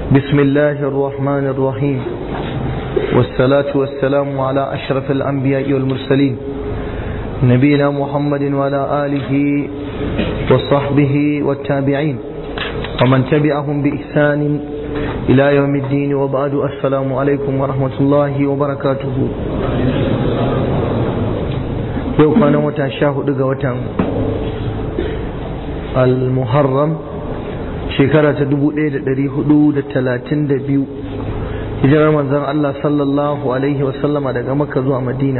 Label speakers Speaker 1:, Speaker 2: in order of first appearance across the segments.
Speaker 1: بسم الله الرحمن الرحيم والصلاة والسلام على أشرف الأنبياء والمرسلين نبينا محمد وعلى آله وصحبه والتابعين ومن تبعهم بإحسان إلى يوم الدين وبعد السلام عليكم ورحمة الله وبركاته yau kwanan wata sha hudu ga watan al-muharram shekara ta dubu ɗaya da ɗari hudu da talatin da biyu hijirar manzon Allah sallallahu alaihi wasallama daga makka zuwa madina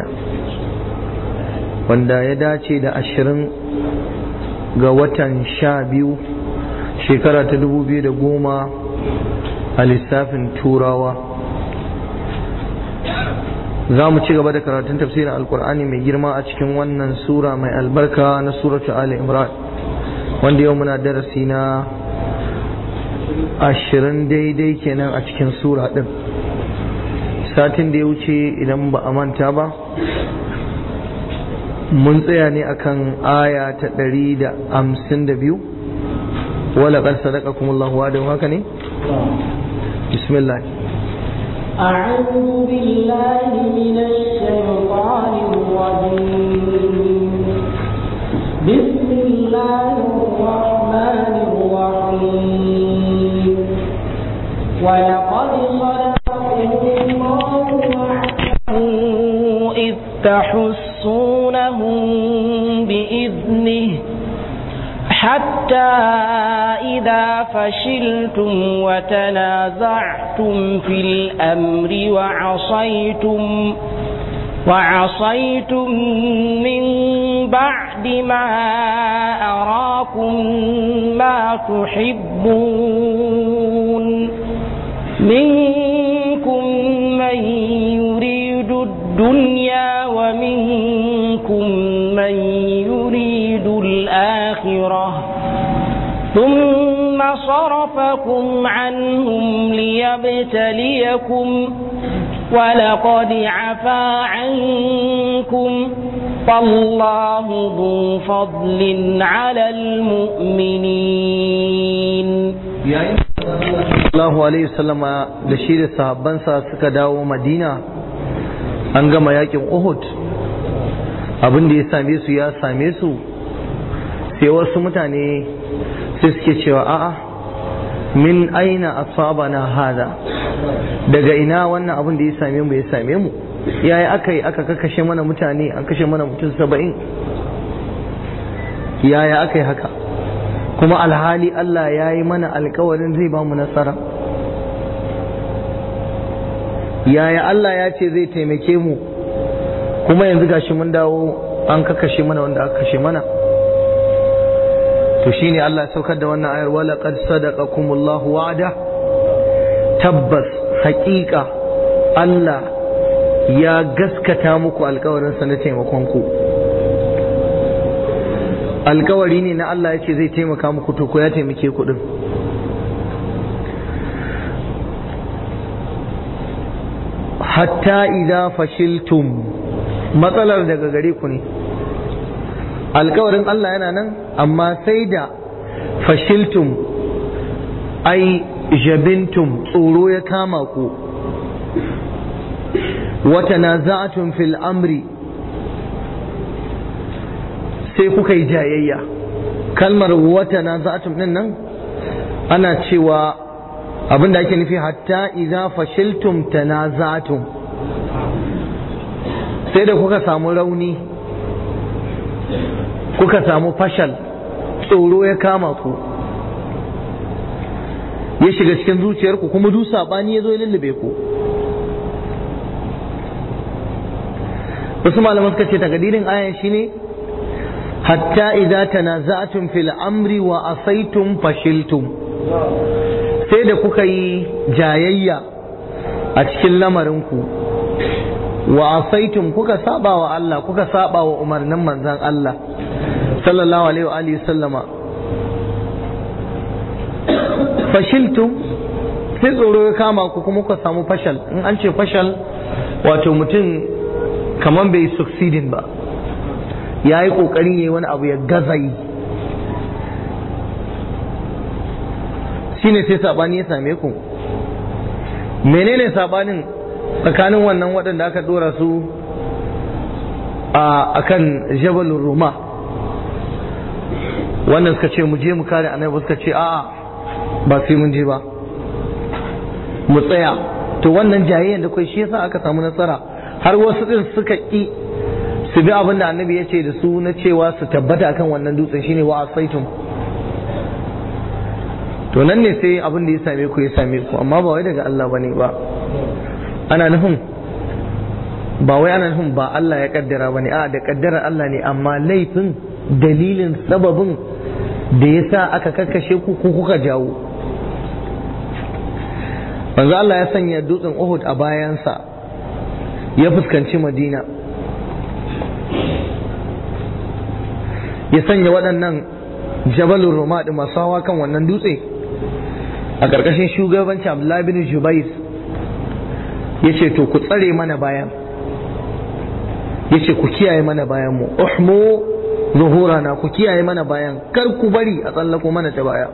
Speaker 1: wanda ya dace da ashirin ga watan sha biyu shekara ta dubu biyu da goma a lissafin turawa za mu ci gaba da karatun tafsirin alkur'ani mai girma a cikin wannan sura mai albarka na suratu ali imran wanda yau muna darasi na ashirin daidai kenan a cikin sura din satin da ya wuce idan ba a manta ba mun tsaya ne akan aya ta ɗari da hamsin da biyu wala ƙar sadaka kuma Allah wa haka ne bismillah
Speaker 2: أعوذ بالله من الشيطان الرجيم بسم الله الرحمن الرحيم ولقد صدقكم الله وعده إذ تحسونهم بإذنه حتى إذا فشلتم وتنازعتم في الأمر وعصيتم وعصيتم من بعد ما أراكم ما تحبون منكم من يريد الدنيا ومنكم من يريد الآخرة ثم صرفكم عنهم ليبتليكم ولقد عفا عنكم فالله ذو فضل على المؤمنين
Speaker 1: Allahu alaihi wasallama da shi da sahabbansa suka dawo Madina an gama yakin Uhud abin da ya same su ya same su sai wasu mutane sai suke cewa a'a min aina asabana hada daga ina wannan abin da ya same mu ya same mu yaya aka yi aka kashe mana mutane an kashe mana mutum saba'in yaya aka yi haka kuma alhali Allah ya yi mana alkawarin zai ba mu nasara yaya Allah ya ce zai taimake mu kuma yanzu gashi mun dawo an kakashe mana wanda aka kashe mana to shine Allah ya saukar da wannan ayar wala qad sadaqakumullahu wa'ada tabbas haƙiƙa Allah ya gaskata muku alkawarin sa na taimakon ku alkawari ne na Allah ya ce zai taimaka muku to ko ya taimake ku din hatta idza fashiltum matsalar daga gare ku ne alkawarin Allah yana nan amma sai da fashiltum ai jabintum tsoro ya kama ku wata naza'atun fil amri sai kuka yi jayayya kalmar wata naza'atun din nan ana cewa abinda ake nufi hatta idza fashiltum tanaza'tum sai da kuka samu rauni kuka samu fashal tsoro ya kama ku ya shiga cikin zuciyarku kuma du sabani ya zo ya lullube ku wasu malaman suka ce takadirin ayan shine hatta idza tanaza'tum fil amri wa asaitum fashiltum sai da kuka yi jayayya a cikin lamarinku wa asaitum kuka saba wa Allah kuka saba wa umarnin manzan Allah sallallahu alaihi wa alihi sallama fashiltum sai tsoro ya kama ku kuma kuka samu fashal in an ce fashal wato mutum kaman bai succeeding ba ya yi ƙoƙarin yi wani abu ya gaza yi shine sai sabani ya same ku menene sabanin tsakanin wannan waɗanda aka dora su a kan jabalin ruma wannan suka ce mu je mu kare annabi suka ce a'a ba sai mun je ba mu tsaya to wannan jayayyar da kai shi yasa aka samu nasara har wasu din suka ki su bi abin da annabi ya ce da su na cewa su tabbata akan wannan dutsen shine wa asaitum to nan ne sai abin da ya same ku ya same ku amma ba wai daga Allah bane ba ana nufin ba wai ana nufin ba Allah ya kaddara bane a da kaddarar Allah ne amma laifin dalilin sababin da ya sa aka kakkashe ku ku kuka jawo manzo Allah ya sanya dutsen Uhud a bayansa ya fuskanci Madina ya sanya waɗannan jabalin Roma da masu hawa kan wannan dutse a ƙarƙashin shugabancin Abdullahi bin Jubair ya ce to ku tsare mana bayan ya ce ku kiyaye mana bayan mu uhmu zuhurana ku kiyaye mana bayan kar ku bari a tsallako mana ta baya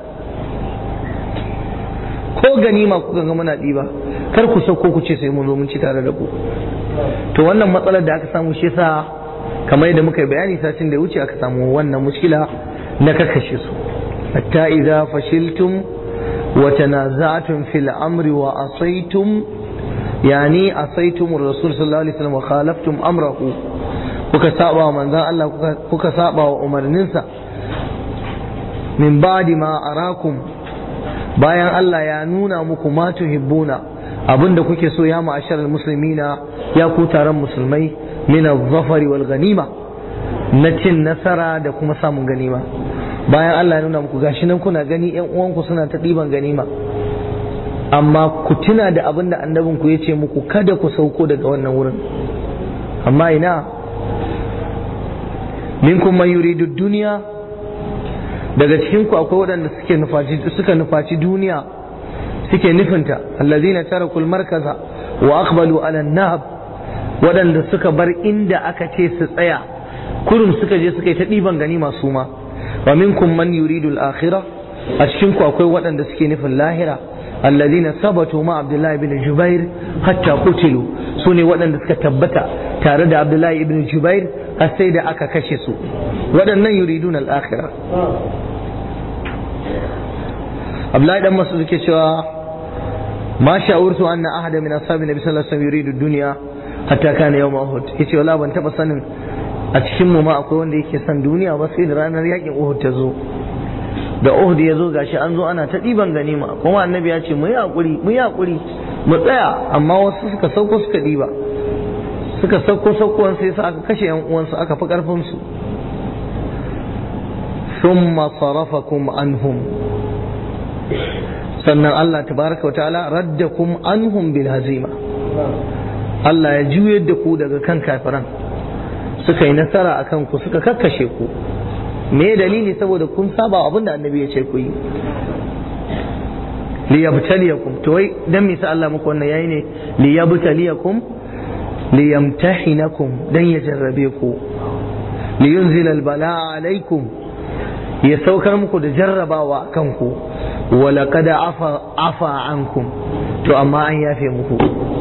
Speaker 1: ko ganima kuka ga muna ɗiba kar ku sauko ku ce sai mun zo mun ci tare da ku to wannan matsalar da aka samu shi yasa kamar yadda muka yi bayani satin da ya wuce aka samu wannan mushkila na kakashe su hatta idza fashiltum wa tanaza'tum fil amri wa asaytum yani asaytum rasul sallallahu alaihi wasallam wa khalaftum amrahu kuka saba wa manzon Allah kuka saba wa umarninsa min ba'di ma arakum bayan Allah ya nuna muku ma tuhibbuna abinda kuke so ya ma'asharal muslimina ya ku taron musulmai min az-zafari wal ganima na cin nasara da kuma samun ganima bayan Allah ya nuna muku gashi nan kuna gani yan uwanku suna ta ɗiban ganima amma ku tuna da abin da annabin ku ya ce muku kada ku sauko daga wannan wurin amma ina minkum man yuridu duniya daga cikin ku akwai waɗanda suke nufaci suka nufaci duniya suke nufinta allazina tarakul markaza wa aqbalu ala nahab waɗanda suka bar inda aka ce su tsaya kurum suka je suka yi ta ɗiban gani masu ma wa minkum man yuridu al-akhirah a cikin ku akwai waɗanda suke nufin lahira alladhina sabatu ma abdullahi ibn jubair hatta qutilu sune waɗanda suka tabbata tare da abdullahi ibn jubair har sai da aka kashe su waɗannan yuriduna al-akhirah abdullahi dan masu suke cewa ma sha'urtu anna ahada min ashabi nabi sallallahu alaihi wasallam yuridu dunya hatta kana yawm uhud yace wala ban taba sanin a cikin mu ma akwai wanda yake son duniya ba sai da ranar yakin uhud ta zo da uhud ya zo gashi an zo ana ta ɗiban ganima kuma annabi ya ce mu yi hakuri mu yi hakuri mu tsaya amma wasu suka sauko suka ɗiba suka sauko saukowan sai su aka kashe yan uwansu aka fi karfin su thumma sarafakum anhum sannan Allah tabaraka wa ta'ala raddakum anhum bil hazima Allah ya juyar da ku daga kan kafiran suka yi nasara a kanku suka kakkashe ku me dalili saboda kun saba abin da annabi ya ce ku yi liyabtaliyakum to wai dan me sa Allah muku wannan yayi ne liyabtaliyakum liyamtahinakum dan ya jarrabe ku liyunzila albala'a alaikum ya saukar muku da jarrabawa kanku wala kada afa afa ankum to amma an yafe muku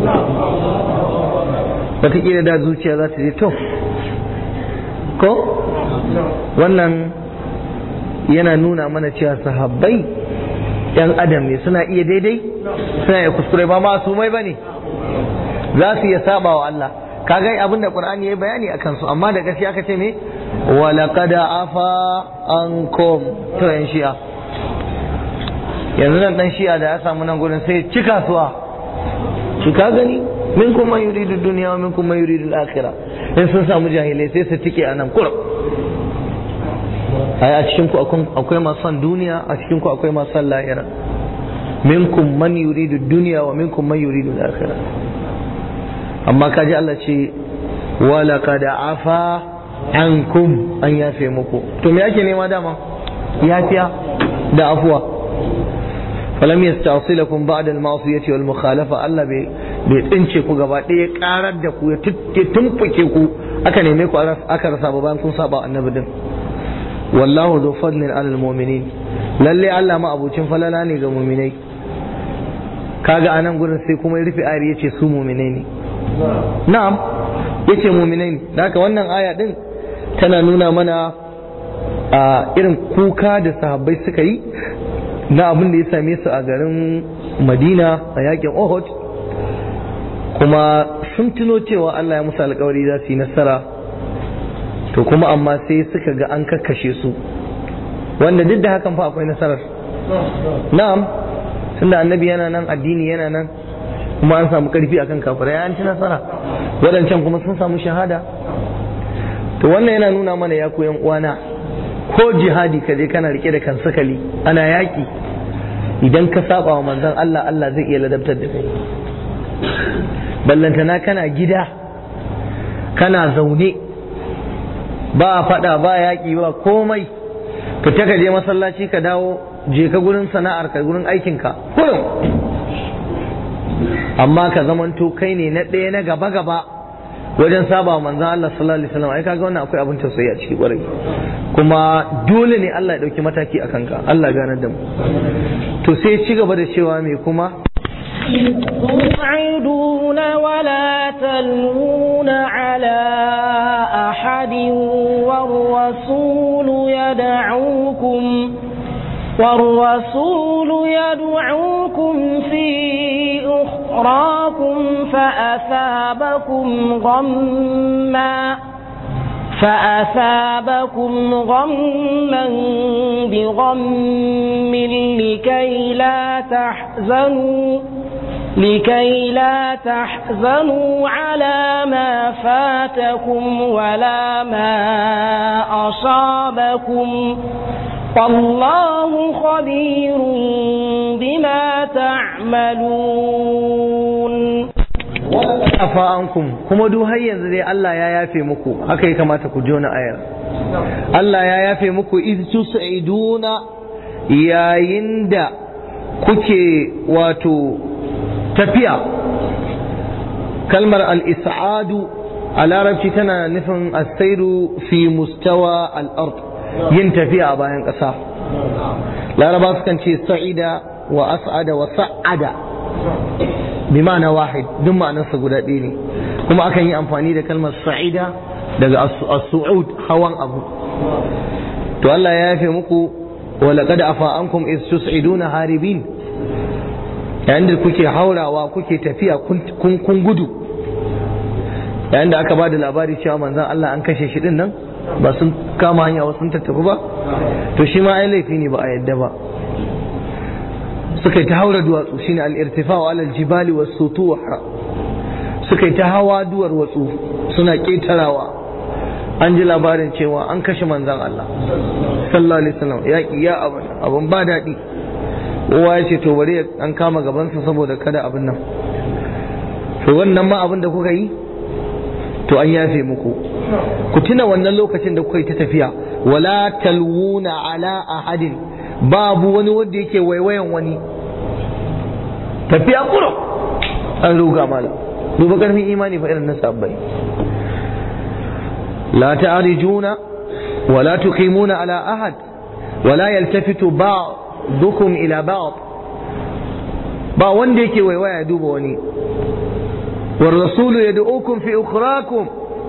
Speaker 1: wataƙila da zuciya za ta je to ko wannan yana nuna mana cewa sahabbai yan adam ne suna iya daidai suna iya kuskure ba masu mai bane za su iya saba wa Allah kaga abin da Qur'ani ya bayani a kansu amma da gaskiya aka ce me wala qad afa ankum to yan shi'a yanzu nan dan shi'a da ya samu nan gurin sai ci kasuwa shi ka gani minkum man yuridu dunya wa minkum man yuridu al-akhirah in sun samu jahilai sai su tike a nan kurum ai a cikin ku akwai masu son duniya a cikin ku akwai masu son lahira minkum man yuridu dunya wa minkum man yuridu al-akhirah amma kaji Allah ce wa laqad afa ankum an yafe muku to me ake nema dama yafiya da afuwa falam yastasilakum ba'da al-ma'siyati wal mukhalafa Allah bai bai tsince ku gaba ɗaya karar da ku ya tumfuke ku aka neme ku aka rasa ba bayan kun saba annabi din wallahu dhu fadlin alal mu'minin lalle Allah ma abucin falala ne ga mu'minai kaga anan gurin sai kuma ya rufe ayar yace su mu'minai ne na'am yace mu'minai ne da haka wannan aya din tana nuna mana a irin kuka da sahabbai suka yi na abin da ya same su a garin Madina a yakin Uhud kuma sun tuno cewa Allah ya musu alkawari za su yi nasara to kuma amma sai suka ga an kakkashe su wanda duk da hakan fa akwai nasarar na'am tunda annabi yana nan addini yana nan kuma an samu karfi akan kafirai an ci nasara waɗancan kuma sun samu shahada to wannan yana nuna mana ya koyan uwana ko jihadi ka je kana rike da kan sakali ana yaki idan ka saba wa manzon Allah Allah zai iya ladabtar da kai ballantana kana gida kana zaune ba fada ba yaki ba komai fita ka je masallaci ka dawo je ka gurin sana'ar ka gurin aikinka kullum amma ka zamanto kai ne na ɗaya na gaba gaba wajen saba manzon Allah sallallahu alaihi wasallam ai kaga wannan akwai abin tausayi a ciki kwarai kuma dole ne Allah ya dauki mataki a kanka Allah ganar da mu to sai ci gaba da cewa me kuma
Speaker 2: تصعدون ولا تلوون على أحد والرسول يدعوكم والرسول يدعوكم في أخراكم فأثابكم غمّا فأثابكم غما بغم لكي لا تحزنوا لكي لا تحزنوا على ما فاتكم ولا ما أصابكم والله خبير بما تعملون
Speaker 1: afa ankum kuma duk har yanzu dai Allah ya yafe muku haka ya kamata ku jona ayar Allah ya yafe muku iz tus'iduna yayin da kuke wato tafiya kalmar al-is'adu a larabci tana nufin as-sairu fi mustawa al-ard yin tafiya a bayan ƙasa laraba sukan ce sa'ida wa as'ada wa sa'ada bima'ana wahid duk ma'anarsa guda ɗaya ne kuma akan yi amfani da kalmar sa'ida daga as-su'ud hawan abu to Allah ya yafe muku wa laqad afa ankum is tus'iduna haribin yayin da kuke haurawa kuke tafiya kun kun gudu yayin da aka bada labari cewa manzon Allah an kashe shi din nan ba sun kama hanya wasu sun tattafi ba to shi ma ai laifi ne ba a yadda ba suka yi ta haura duwatsu shine al-irtifa'u ala al-jibali was-sutuh suka yi ta hawa duwar watsu suna ketarawa an ji labarin cewa an kashe manzon Allah sallallahu alaihi wasallam yaki ya abun abun ba daɗi kowa ya ce to bari an kama gabansa saboda kada abin nan to wannan ma abin da kuka yi to an yafe muku ku tuna wannan lokacin da kuka yi ta tafiya wala talwuna ala ahadin babu wani wanda yake waiwayan wani tafiya kuro an ruga mala duba karfin imani fa irin na sabbai la ta'rijuna wala tuqimuna ala ahad wala yaltafitu ba'dukum ila ba'd ba wanda yake waiwaya ya duba wani والرسول يدعوكم في أخراكم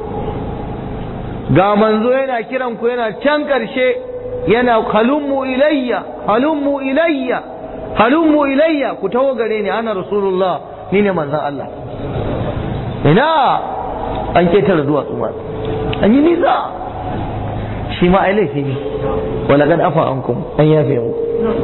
Speaker 1: ga manzo yana kiran ku yana can ƙarshe yana halummu ilayya halummu ilayya halummu ilayya ku taho gare ni ana rasulullah ni ne manzon Allah ina an ketare duwatsu ma an yi nisa shi ma ai laifi ne wala kad afa ankum an yafe mu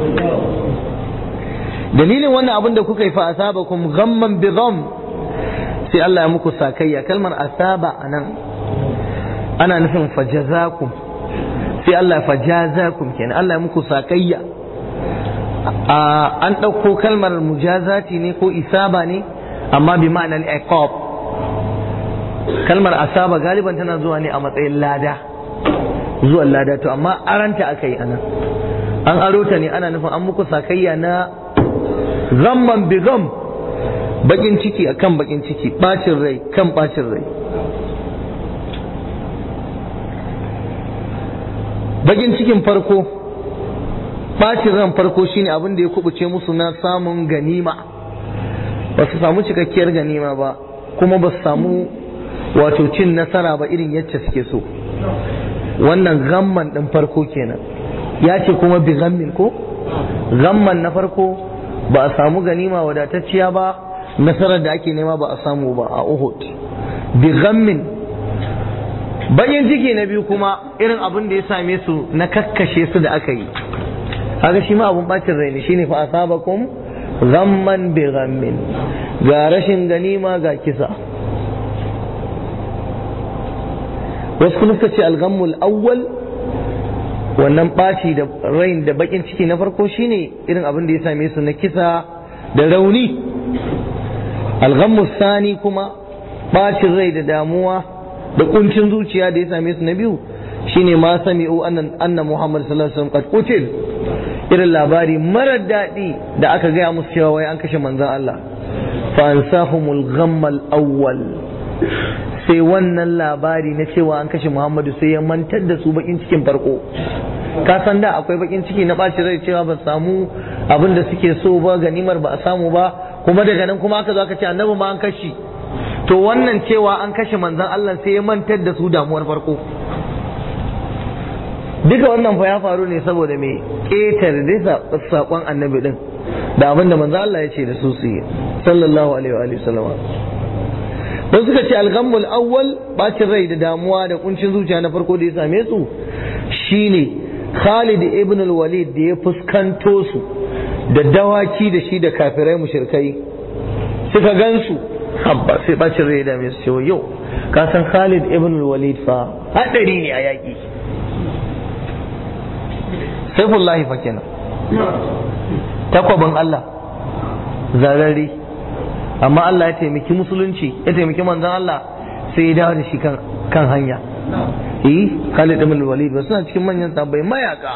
Speaker 1: dalilin wannan abin da kuka yi fa asabakum ghamman bi gham sai Allah ya muku sakayya kalmar asaba anan ana nufin fajazakum sai Allah fajazakum kenan Allah ya muku sakayya an ɗauko kalmar mujazati ne ko isaba ne amma bi ma'anar iqab kalmar asaba galiban tana zuwa ne a matsayin lada zuwan lada to amma aranta aka yi anan an aro ta ne ana nufin an muku sakayya na zamman bi gam bakin ciki akan bakin ciki bacin rai kan bacin rai bakin cikin farko bacin ran farko shine abin da ya kubuce musu na samun ganima ba su samu cikakkiyar ganima ba kuma ba su samu wato cin nasara ba irin yacce suke so wannan gamman ɗin farko kenan ya ce kuma bi gammin ko gamman na farko ba a samu ganima wadatacciya ba nasarar da ake nema ba a samu ba a uhud bi gammin bayan ciki na biyu kuma irin abin da ya same su na kakkashe su da aka yi haka shi ma abun bacin rai ne shine fa asabakum ghamman bi ghammin ga rashin ganima ga kisa wasu kuma suka ce alghammul awwal wannan ɓaci da rain da bakin ciki na farko shine irin abin da ya same su na kisa da rauni alghammu sani kuma ɓacin rai da damuwa da kuncin zuciya da ya same su na biyu shine ma sami'u annan anna muhammad sallallahu alaihi wasallam qad qutil irin labari marar daɗi da aka gaya musu cewa wai an kashe manzon Allah fa ansahumul ghammal awwal sai wannan labari na cewa an kashe Muhammadu sai ya mantar da su bakin cikin farko ka san da akwai bakin ciki na ɓaci rai cewa ba samu abin da suke so ba ganimar ba a samu ba kuma daga nan kuma aka zo aka ce annabi ma an kashe to wannan cewa an kashe manzon Allah sai ya mantar da su damuwar farko duka wannan fa ya faru ne saboda me ƙetare da saƙon annabi din da abin da manzon Allah ya ce da su su yi sallallahu alaihi wa sallam don suka ce alghammul awwal bacin rai da damuwa da kuncin zuciya na farko da ya same su shine Khalid ibn al-Walid da ya fuskanto su da dawaki da shi da kafirai mushrikai suka gansu habba sai bacin rai da mai su yau ka san Khalid ibn al-Walid fa hadari ne a yaki Saifullahi fa kenan takwabin Allah zarari amma Allah ya taimaki musulunci ya taimaki manzon Allah sai ya dawo da shi kan hanya eh Khalid ibn Walid ba suna cikin manyan sahabbai mayaka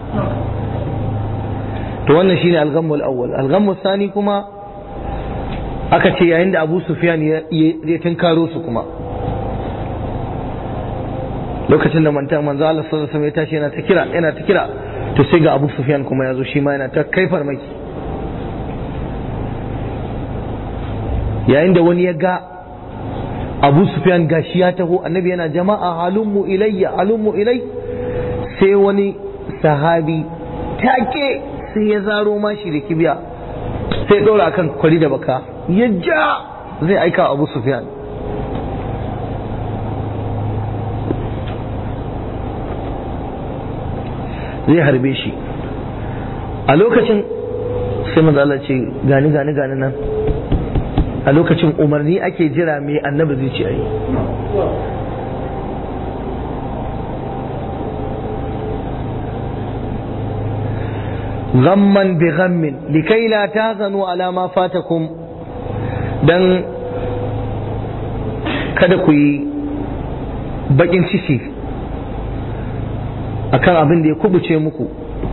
Speaker 1: to wannan shine al-ghammul awwal al-ghammul sani kuma aka ce yayin da Abu Sufyan ya tinkaro su kuma lokacin da mantan manzo Allah sallallahu alaihi wasallam ya tashi yana ta kira yana ta kira to sai ga Abu Sufyan kuma ya zo shi ma yana ta kai farmaki yayin da wani ya ga abu sufyan gashi ya taho annabi yana jama'a halummu ilayya halummu ilai sai wani sahabi take sai ya zaro mashi da kibiya sai ɗora akan kwari da baka ya ja zai aika abu sufyan zai harbe shi a lokacin sai manzo Allah ce gani gani gani nan a lokacin umarni ake jira mai annabi zai ce ayi ghamman bi ghammin likai la tazanu ala ma fatakum dan kada ku yi bakin ciki akan abin da ya kubuce muku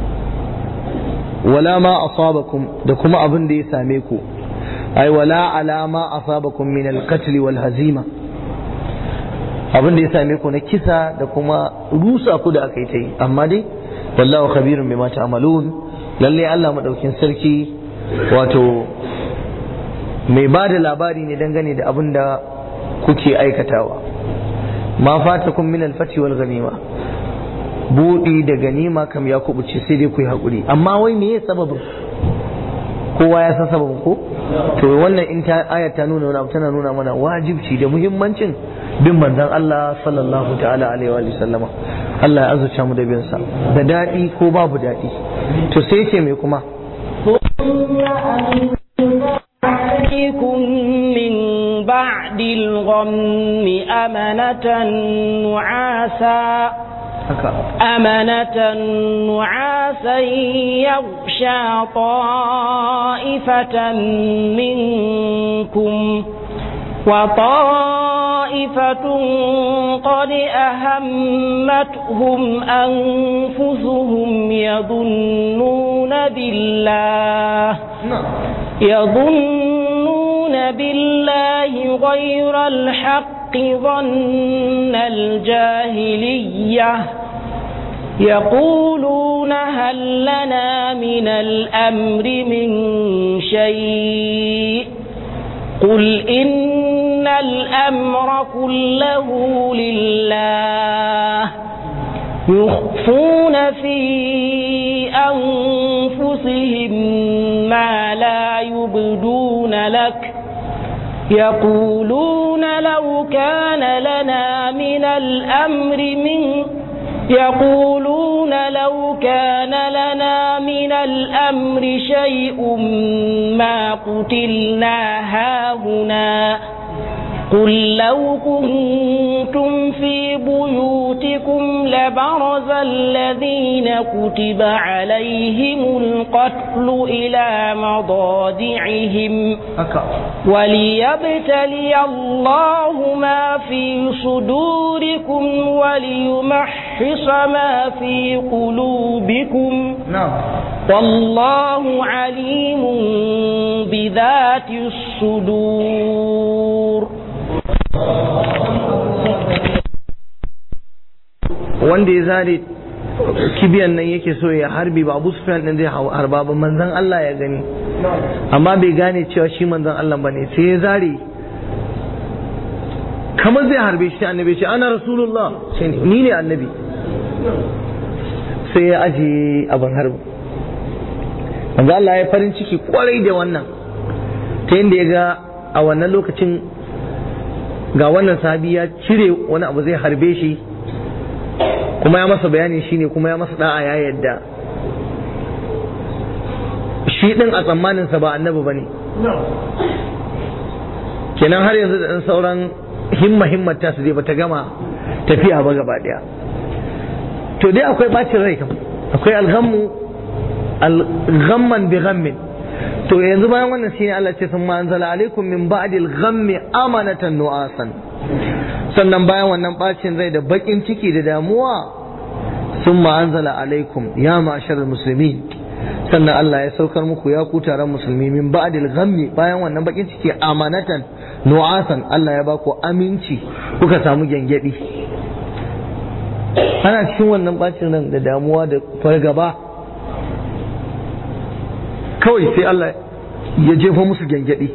Speaker 1: wala ma asabakum da kuma abin da ya same ku ai wala alama asabakum min al-qatl wal hazima abin da ya same ku na kisa da kuma rusa ku da aka yi ta yi amma dai wallahu khabirun bima ta'malun lalle Allah madaukin sarki wato mai ba da labari ne dangane da abin da kuke aikatawa ma fatakum min al-fati wal ghanima buɗi da ganima kam ya kubuce sai dai ku yi haƙuri amma wai me sababin kowa ya san sababin ko to wannan in ta aya ta nuna wani abu tana nuna mana wajibci da muhimmancin bin manzon Allah sallallahu ta'ala alaihi wa sallama Allah ya azurta mu da bin sa da daɗi ko babu daɗi to sai yake me kuma
Speaker 2: عليكم من بعد الغم أمنة نعاسا أمنة نعاسا يغشى طائفة منكم وطائفة قد أهمتهم أنفسهم يظنون بالله يظنون بالله غير الحق ظن الجاهلية يقولون هل لنا من الأمر من شيء قل إن الأمر كله لله يخفون في أنفسهم ما لا يبدون لك يقولون لو كان لنا من الأمر من يقولون لو كان لنا من الأمر شيء ما قتلنا هاهنا قل لو كنتم في بيوتكم لبرز الذين كتب عليهم القتل إلى مضاجعهم وليبتلي الله ما في صدوركم وليمحص ما في قلوبكم والله عليم بذات الصدور
Speaker 1: wanda ya zare kibiyan nan yake so ya harbi ba Abu Sufyan din zai harba ba manzon Allah ya gani amma bai gane cewa shi manzon Allah bane sai ya zare kamar zai harbe shi annabi ce ana rasulullah sai ni ne annabi sai ya aje abin harbi manzon Allah ya farin ciki kwarai da wannan ta yadda ya ga a wannan lokacin ga wannan sahabi ya cire wani abu zai harbe shi kuma ya masa bayani shine kuma ya masa da'a ya yadda shi din a tsammaninsa ba annabi ba ne kenan har yanzu da ɗan sauran himma himmata su dai bata gama tafiya ba gaba ɗaya to dai akwai bacin rai kam akwai alghammu alghamman bi ghammin to yanzu bayan wannan shine Allah ce sun anzala alaikum min ba'dil ghammi amanatan nu'asan sannan bayan wannan bacin rai da bakin ciki da damuwa sun anzala alaikum ya ma'asharar musulmi sannan Allah ya saukar muku ya ku taron musulmi min ba'dil ghammi bayan wannan bakin ciki amanatan nu'asan Allah ya baku aminci kuka samu gyangyaɗi ana cikin wannan bacin ran da damuwa da fargaba kawai sai Allah ya jefa musu gyangyaɗi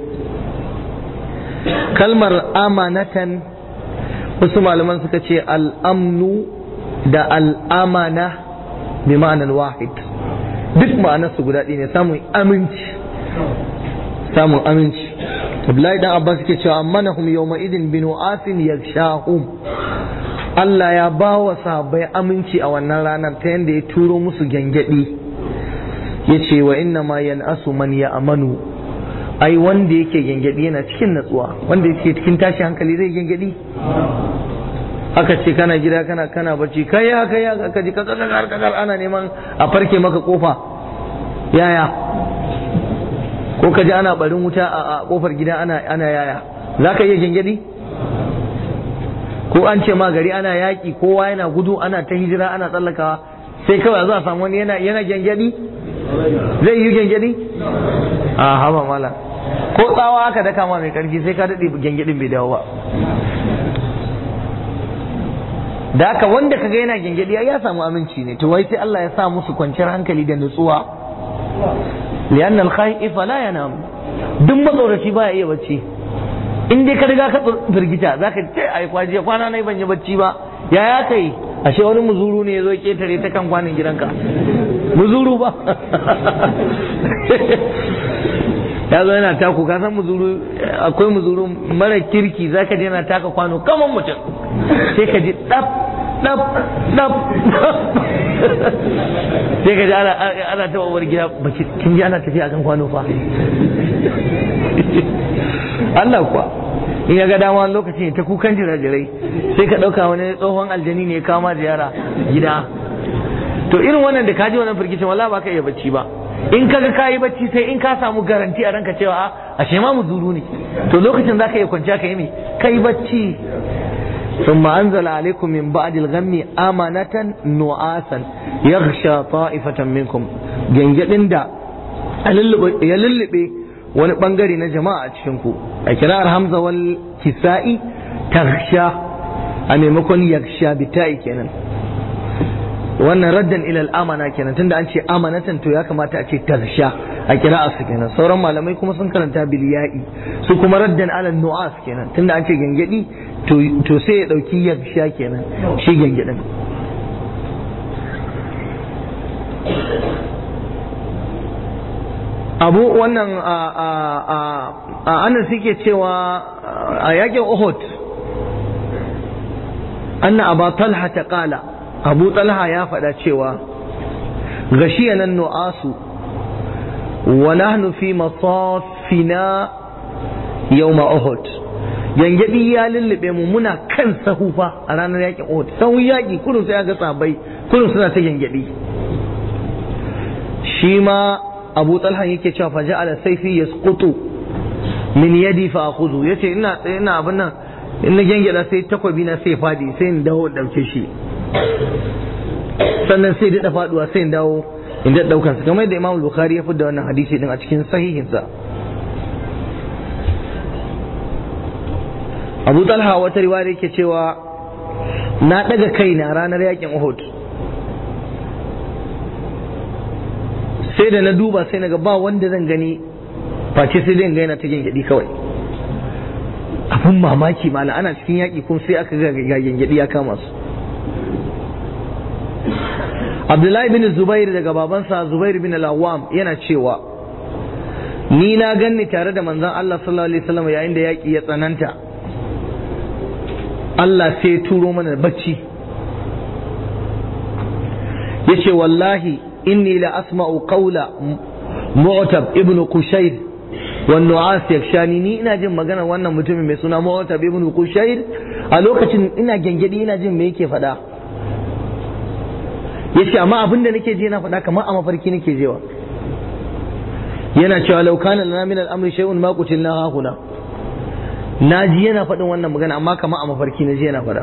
Speaker 1: kalmar amanatan wasu malaman suka ce al'amnu da al'amana bi ma'anar wahid duk ma'anarsu guda ɗaya ne samun aminci samun aminci Abdullahi dan Abbas suke cewa amanahum yawma idin binu asin yakshahum Allah ya ba wa sahabbai aminci a wannan ranar ta yadda ya turo musu gyangyaɗi ya ce wa inna ma yan'asu man ya amanu ai wanda yake gyangyaɗi yana cikin natsuwa wanda yake cikin tashi hankali zai gyangyaɗi aka ce kana gida kana kana bacci kai ya kai ya ka ji kakar kakar ana neman a farke maka kofa yaya ko ka ji ana barin wuta a kofar gida ana ana yaya za ka iya gyangyaɗi ko an ce ma gari ana yaƙi kowa yana gudu ana ta hijira ana tsallakawa sai kawai za a samu wani yana yana gyangyaɗi zai yi gyangyaɗi a haba mala ko tsawa aka daka ma mai karfi sai ka daɗe gyangyaɗin bai dawo ba da haka wanda kaga yana gyangyaɗi ya samu aminci ne to wai sai Allah ya sa musu kwanciyar hankali da nutsuwa lianna al-khayf la yanam duk matsoraci baya iya bacci in dai ka riga ka firgita zaka ce ai kwaje kwana nai ban yi bacci ba ya ya kai ashe wani muzuru ne yazo ketare ta kan kwanin gidanka muzuru ba ya zo yana taku ka san muzuru akwai muzuru mara kirki zaka je yana taka kwano kaman mutum sai ka ji dab dab dab sai ka ji ana ana ta wawar gida baki kin ji ana tafiya akan kwano fa Allah kuwa in ya ga dama wani lokaci ta kukan jirajirai sai ka ɗauka wani tsohon aljani ne ya kama ziyara gida to irin wannan da ka ji wannan firgicin wala ba ka iya bacci ba in ka ga kayi bacci sai in ka samu garanti a ranka cewa a shema mu zuru ne to lokacin za ka iya kwanciya ka yi me kai bacci ثم أنزل عليكم من بعد الغم أمانة نعاسا يغشى طائفة منكم جنجدن دا يللبي wani bangare na jama'a a cikinku a kirar hamza wal kisa'i taghsha a maimakon yagsha bita'i kenan wannan raddan ila amana kenan tunda an ce amanatan to ya kamata a ce taghsha a kira'a su kenan sauran malamai kuma sun karanta bil ya'i su kuma raddan ala nu'as kenan tunda an ce gangadi to sai ya dauki yaksha kenan shi gangadin abu wannan a anan suke cewa a yakin uhud anna aba talha ta kala abu talha ya faɗa cewa غشينا النعاس ونحن في مصافنا يوم أحد yangaɗi ya lullube mu muna kan sahu fa a ranar yakin Uhud sahun yaƙi kullum sai ga sabai kullum suna ta yangaɗi shi ma Abu Talha yake cewa fa ja'ala sayfi yasqutu min yadi fa akhudhu yace ina ina abin nan in na gangada sai takwabi na sai fadi sai in dawo dauke shi sannan sai daɗa faduwa sai in dawo in daɗa ɗaukan su kamar yadda Imam Bukhari ya fidda wannan hadisi din a cikin sahihinsa Abu Talha wata riwaya yake cewa na ɗaga kaina ranar yakin Uhud sai da na duba sai na ga ba wanda zan gani face sai dai gaina ta gyangyaɗi kawai abun mamaki mala ana cikin yaƙi kuma sai aka ga gyangyaɗi ya kama su Abdullahi bin Zubair daga babansa Zubair bin Al-Awwam yana cewa ni na ganni tare da manzon Allah sallallahu alaihi wasallam yayin da yaƙi ya tsananta Allah sai ya turo mana bacci yace wallahi inni la asma'u qawla mu'tab ibn qushayr wan nu'as yakshani ni ina jin magana wannan mutumin mai suna mu'tab ibn qushayr a lokacin ina gengedi ina jin me yake faɗa yace amma abin da nake ji yana faɗa kamar a mafarki nake jewa yana cewa law kana lana min al-amri shay'un ma qutilna ha huna naji yana faɗin wannan magana amma kamar a mafarki na ji yana faɗa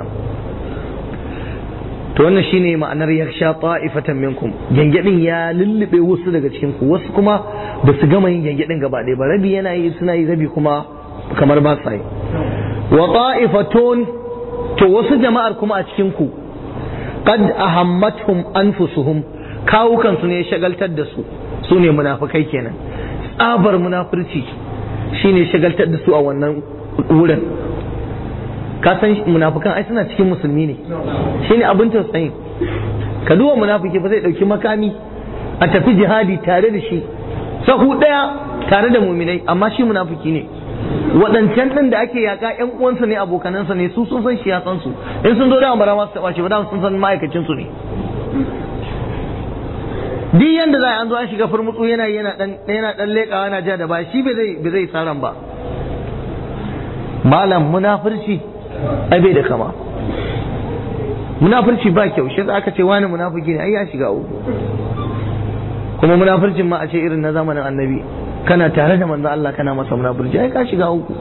Speaker 1: to wannan shine ma'anar yaksha ta'ifatan minkum gengedin ya lullube wasu daga cikin ku wasu kuma ba su gama yin gengedin gaba ɗaya ba rabi yana yi suna yi rabi kuma kamar ba sa yi wa ta'ifatun to wasu jama'ar kuma a cikin ku qad ahammatuhum anfusuhum kawukan su ne shagaltar da su su ne munafikai kenan tsabar munafurci shine shagaltar da su a wannan wurin ka san munafikan ai suna cikin musulmi ne shine abin tausayin ka duba munafiki ba zai dauki makami a tafi jihadi tare da shi sahu daya tare da muminai amma shi munafiki ne waɗancan ɗin da ake yaƙa ƴan uwansa ne abokanansa ne su sun san shi ya san su in sun zo da bara masu taɓa shi ba da sun san ma'aikacin su ne duk yanda za a an zo an shiga furmutsu yana yana dan yana dan leƙawa yana ja da ba shi bai zai bai zai saran ba malam munafurci ai bai da kama munafurci ba kyau shi aka ce wani munafiki ne ai ya shiga uku kuma munafurcin ma a ce irin na zamanin annabi kana tare da manzo Allah kana masa munafurci ai ka shiga uku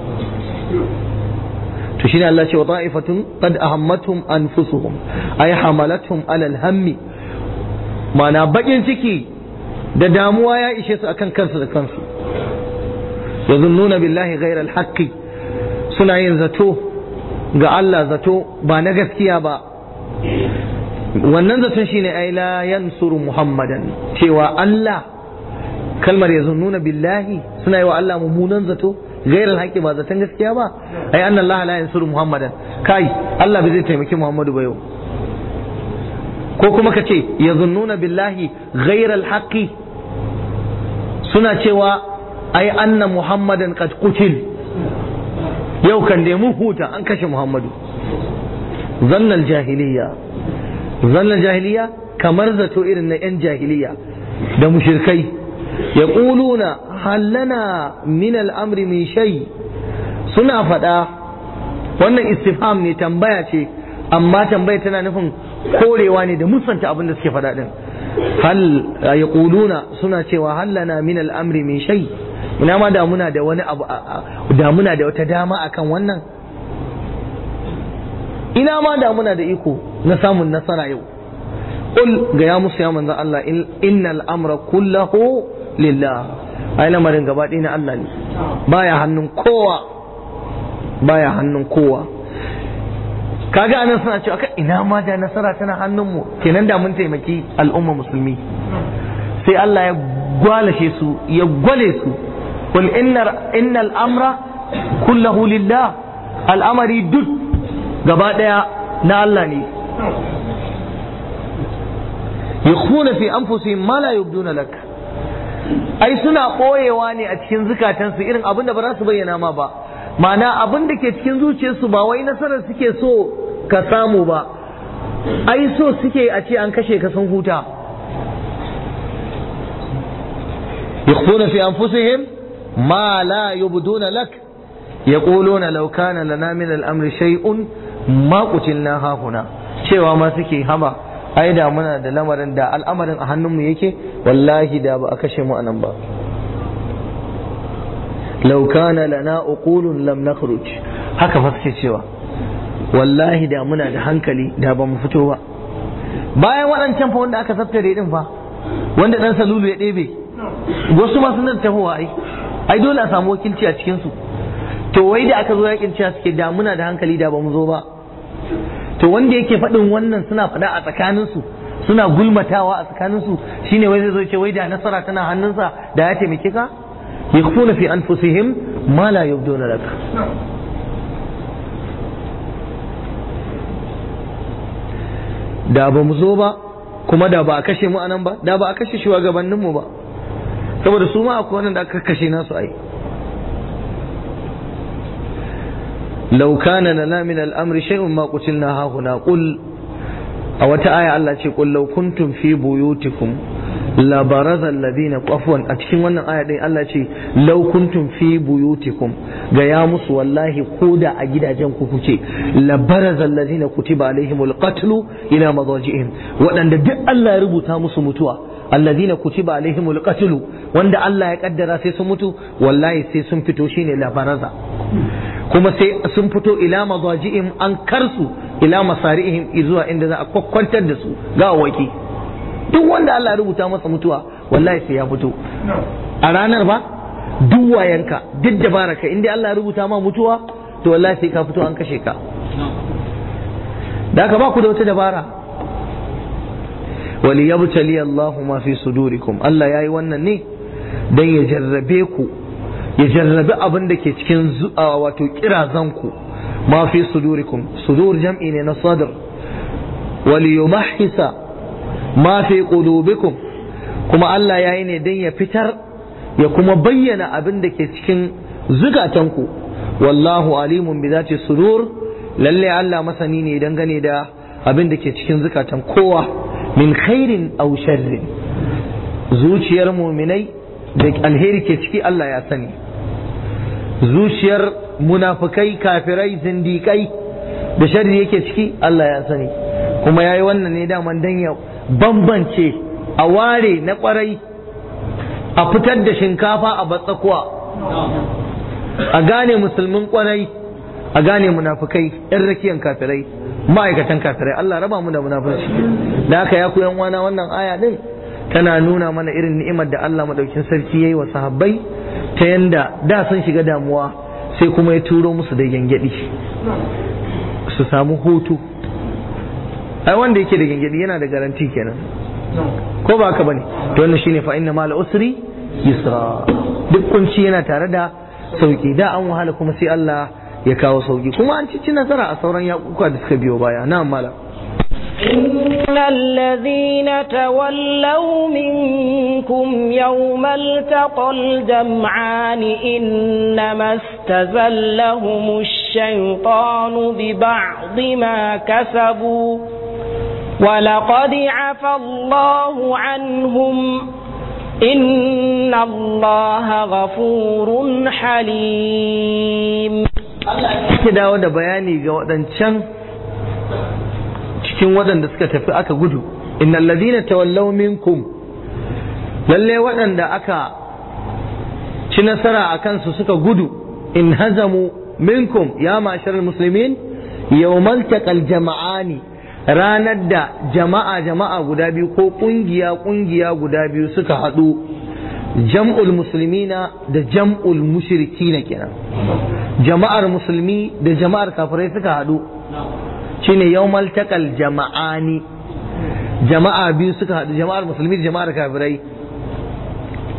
Speaker 1: to shine Allah ce wa ta'ifatun qad ahammatuhum anfusuhum ay hamalatuhum ala al-hammi mana bakin ciki da damuwa ya ishe su akan kansu da kansu yazunnuna billahi ghayra al-haqqi suna yin zato ga Allah zato ba na gaskiya ba wannan zaton shine ai la yansuru muhammadan cewa Allah kalmar yazunnuna billahi suna yi wa Allah mummunan zato gairar haƙƙi ba zaton gaskiya ba ai anna Allah la yansuru muhammadan kai Allah bai zai taimaki Muhammadu ba yau ko kuma ka ce yazunnuna billahi gairar haƙƙi suna cewa ai anna muhammadan qad qutil yau kan dai mun huta an kashe Muhammadu zannal jahiliya zannal jahiliya kamar zato irin na 'yan jahiliya da mushirkai ya ƙuluna hallana min al'amri min shai suna faɗa wannan istifham ne tambaya ce amma tambaya tana nufin korewa ne da musanta abin da suke faɗa ɗin hal ya ƙuluna suna cewa hallana min al'amri min shai ina ma da muna da wani abu da muna da wata dama akan wannan ina ma da muna da iko na samun nasara yau qul ga ya musu ya manzon Allah innal amra kullahu lillah ai lamarin gaba ɗaya na Allah ne baya hannun kowa baya hannun kowa kaga anan suna cewa ka ina ma da nasara tana hannun mu kenan da mun taimaki al'umma musulmi sai Allah ya gwalashe su ya gwale su qul innal amra kullahu lillah al'amari duk gaba daya na Allah ne yakhuna fi anfusihim ma la yubduna lak ai suna ɓoyewa ne a cikin zukatansu irin abin da ba za su bayyana ma ba ma'ana abin da ke cikin zuciyarsu ba wai nasarar suke so ka samu ba ai so suke a ce an kashe ka sun huta yakhfuna fi anfusihim ma la yubduna lak yaquluna law kana lana min al-amri shay'un ma qutilna hahuna cewa ma suke haba ai da muna da lamarin da al'amarin a hannunmu yake wallahi da ba a kashe mu anan ba law kana lana uqulun lam nakhruj haka fa suke cewa wallahi da muna da hankali da ba mu fito ba bayan waɗancan fa wanda aka tattare din fa wanda dan salulu ya ɗebe wasu ma sun tahowa ai ai dole a samu wakilci a cikin su to wai da aka zo yakin cewa suke da muna da hankali da ba mu zo ba to wanda yake faɗin wannan suna faɗa a tsakaninsu suna gulmatawa a tsakaninsu shine wai zai zo ce wai da nasara tana hannunsa da ya taimake ka yakhfuna fi anfusihim ma la yubduna lak da ba mu zo ba kuma da ba a kashe mu anan ba da ba a kashe shugabanninmu ba saboda su ma akwai wannan da aka kashe nasu ai لو كان لنا من الأمر شيء ما قتلنا ها هنا قل أو آية الله قل لو كنتم في بيوتكم لبرز الذين عفوا أتكلم وانا آية دي الله لو كنتم في بيوتكم قيامس والله قودا أجد أجنكم كتي لبرز الذين كتب عليهم القتل إلى مضاجئهم وأن دي الله ربو تامس متوى الذين كتب عليهم القتل وأن الله يقدر سيسمتو والله سيسمتو شيني لبرز kuma sai sun fito ila mazaji'im an karsu ila masari'ihim zuwa inda za a kwakwantar da su ga waki duk wanda Allah ya rubuta masa mutuwa wallahi sai ya fito a ranar ba duk wayanka duk dabaraka inda Allah ya rubuta ma mutuwa to wallahi sai ka fito an kashe ka da ka ba ku da wata dabara wali yabtali Allahu ma fi sudurikum Allah yayi wannan ne dan ya jarrabe ku ya jarrabi abin da ke cikin wato kirazanku ma fi sudurikum sudur jam'i ne na sadr wal yumahhisa ma fi qulubikum kuma Allah yayi ne dan ya fitar ya kuma bayyana abin da ke cikin zukatanku wallahu alimun bi zati sudur lalle Allah masani ne dangane da abin da ke cikin zukatan kowa min khairin aw sharrin zuciyar muminai da alheri ke ciki Allah ya sani zuciyar munafukai kafirai zindikai da sharri yake ciki Allah ya sani kuma ya yi wannan ne daman dan ya bambance a ware na kwarai a fitar da shinkafa a batsakuwa a gane musulmin kwarai a gane munafukai yan rakiyan kafirai ma'aikatan kafirai Allah raba mu da munafurci da haka ya koyan wana wannan aya din tana nuna mana irin ni'imar da Allah madaukin sarki yayi wa sahabbai ta yanda da sun shiga damuwa sai kuma ya turo musu da gyangyaɗi su samu hutu ai wanda yake da gyangyaɗi yana da garanti kenan ko ba haka bane to wannan shine fa inna mal usri yusra duk kunci yana tare da sauki da an wahala kuma sai Allah ya kawo sauki kuma an ci nasara a sauran yakuka da suka biyo baya na mala
Speaker 2: إن الذين تولوا منكم يوم التقى الجمعان إنما استزلهم الشيطان ببعض ما كسبوا ولقد عفى الله عنهم إن الله غفور حليم
Speaker 1: ke dawo da bayani ga waɗancan cikin waɗanda suka tafi aka gudu innal ladina tawallaw minkum lalle waɗanda aka ci nasara a kansu suka gudu in hazamu minkum ya ma'asharar musulmin yawmal taqal jama'ani ranar da jama'a jama'a guda biyu ko kungiya kungiya guda biyu suka haɗu jam'ul musulmina da jam'ul mushrikina kenan jama'ar musulmi da jama'ar kafirai suka haɗu shine yawmal taqal jama'ani jama'a biyu suka haɗu jama'ar musulmi da jama'ar kafirai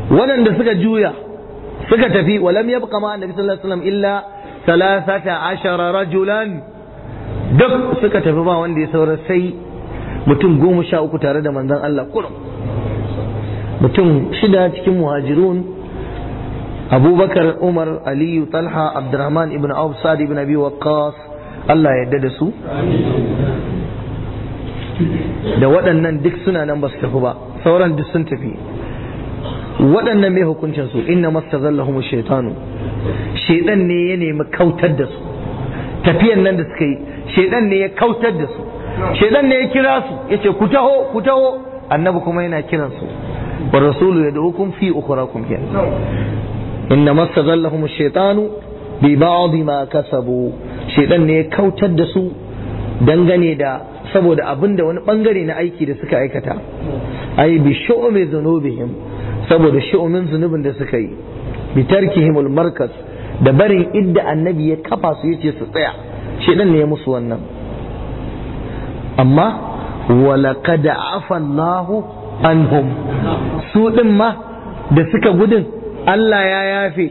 Speaker 1: waɗanda suka juya suka tafi walam yabqa ma annabi sallallahu alaihi wasallam illa thalathata ashara rajulan duk suka tafi ba wanda ya saura sai mutum goma sha uku tare da manzon Allah kurum mutum shida cikin muhajirun abubakar umar aliyu talha abdurrahman ibn auf sa'ad ibn abi waqqas Allah ya yarda da su da waɗannan duk suna nan ba su tafi ba sauran duk sun tafi waɗannan mai hukuncin su inna mastazallahum shaytanu shaydan ne ya nemi kautar da su tafiyan nan da suka yi shaydan ne ya kautar da su shaydan ne ya kira su yace ku taho ku taho annabi kuma yana kiran su wa rasulu yad'ukum fi ukhrakum kenan inna mastazallahum shaytanu bi ba'd ma kasabu shaydan ne ya kautar da su dangane da saboda abin da wani bangare na aiki da suka aikata ai bi shu'umi dhunubihim saboda shu'umin zunubin da suka yi bi tarkihimul markas da barin idda annabi ya kafa su yace su tsaya shedan ne ya musu wannan amma walaqad afa Allahu anhum su din ma da suka gudun Allah ya yafe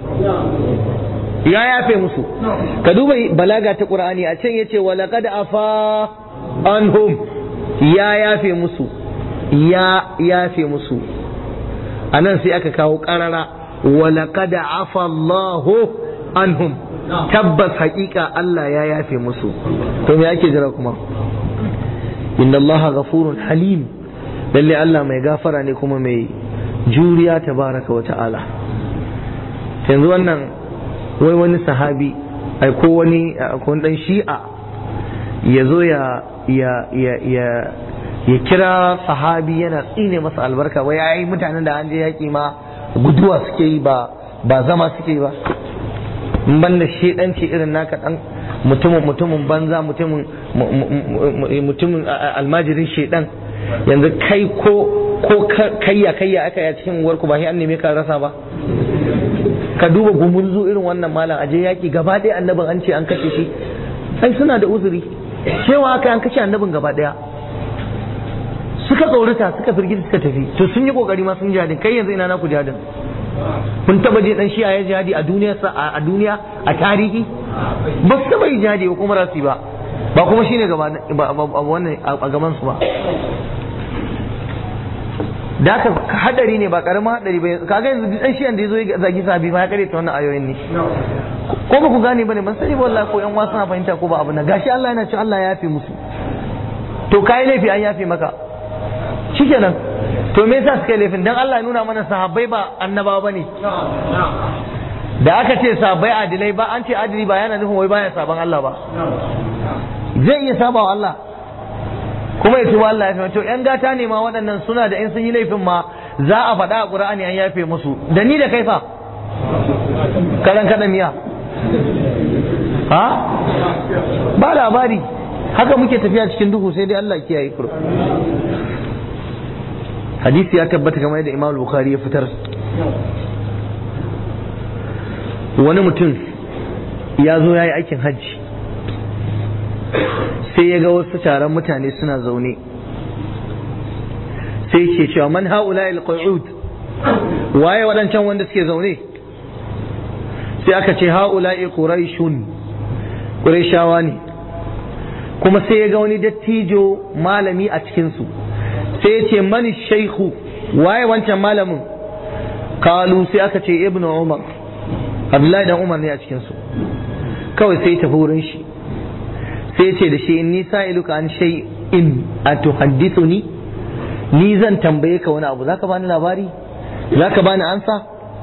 Speaker 1: ya yafe musu ka duba balaga ta Qur'ani a can yace walaqad afa anhum ya yafe musu ya yafe musu a nan sai aka kawo ƙarara walaƙad afa Allahu anhum tabbas haƙiƙa Allah ya yafe musu to me ake jira kuma inna Allah ghafurun halim lalle Allah mai gafara ne kuma mai juriya tabaraka wa ta'ala yanzu wannan wai wani sahabi ai ko wani ko dan shi'a ya zo ya ya ya ya ya kira sahabi yana tsine masa albarka wai yayi mutanen da an je yaki ma guduwa suke yi ba ba zama suke yi ba in ban da shedanci irin naka dan mutumin mutumin banza mutumin mutumin almajirin shedan yanzu kai ko ko kayya kayya aka yi cikin uwarku ba sai an neme ka rasa ba ka duba gumurzu irin wannan malam aje yaki gaba ɗaya annabin an ce an kashe shi ai suna da uzuri cewa aka an kashe annabin gaba ɗaya suka tsorata suka firgita suka tafi to sun yi kokari ma sun jihadin kai yanzu ina naku jihadin kun taba je dan shi ya jihadi a duniya a duniya a tarihi ba su taba yi jihadi ba kuma rasu ba ba kuma shine gaba wannan a gaban su ba da haka hadari ne ba karamin hadari ba kaga yanzu dan shi da yazo ya zagi sabi ba ya kare ta wannan ayoyin ne ko ba ku gane bane ban sani ba wallahi ko yan wasu na fahimta ko ba abu na gashi Allah yana cewa Allah ya yafe musu to kai laifi an yafe maka shikenan to me yasa suka yi laifin dan Allah ya nuna mana sahabbai ba annabawa bane da aka ce sahabbai adilai ba an ce adili ba yana nufin wai baya saban Allah ba zai iya saba wa Allah kuma ya tuba Allah ya fi to yan gata ne ma waɗannan suna da in sun yi laifin ma za a faɗa a Qur'ani an yafe musu da ni da kai fa karan kada miya ha ba labari haka muke tafiya cikin duhu sai dai Allah kiyaye kuro hadisi ya tabbata kamar yadda Imam Bukhari ya fitar wani mutum ya zo ya yi aikin hajji sai ya ga wasu taron mutane suna zaune sai ke cewa man haula il-qu'ud waye waɗancan wanda suke zaune sai aka ce haula quraishun quraishawa ne kuma sai ya ga wani dattijo malami a cikinsu sai ya ce mani shaikhu waye wancan malamin kalu sai aka ce ibnu umar abdullahi dan umar ne a cikinsu kawai sai tafi wurin shi sai ya ce da shi inni sa'iluka an shay'in atuhaddithuni ni zan tambaye ka wani abu zaka bani labari zaka bani ansa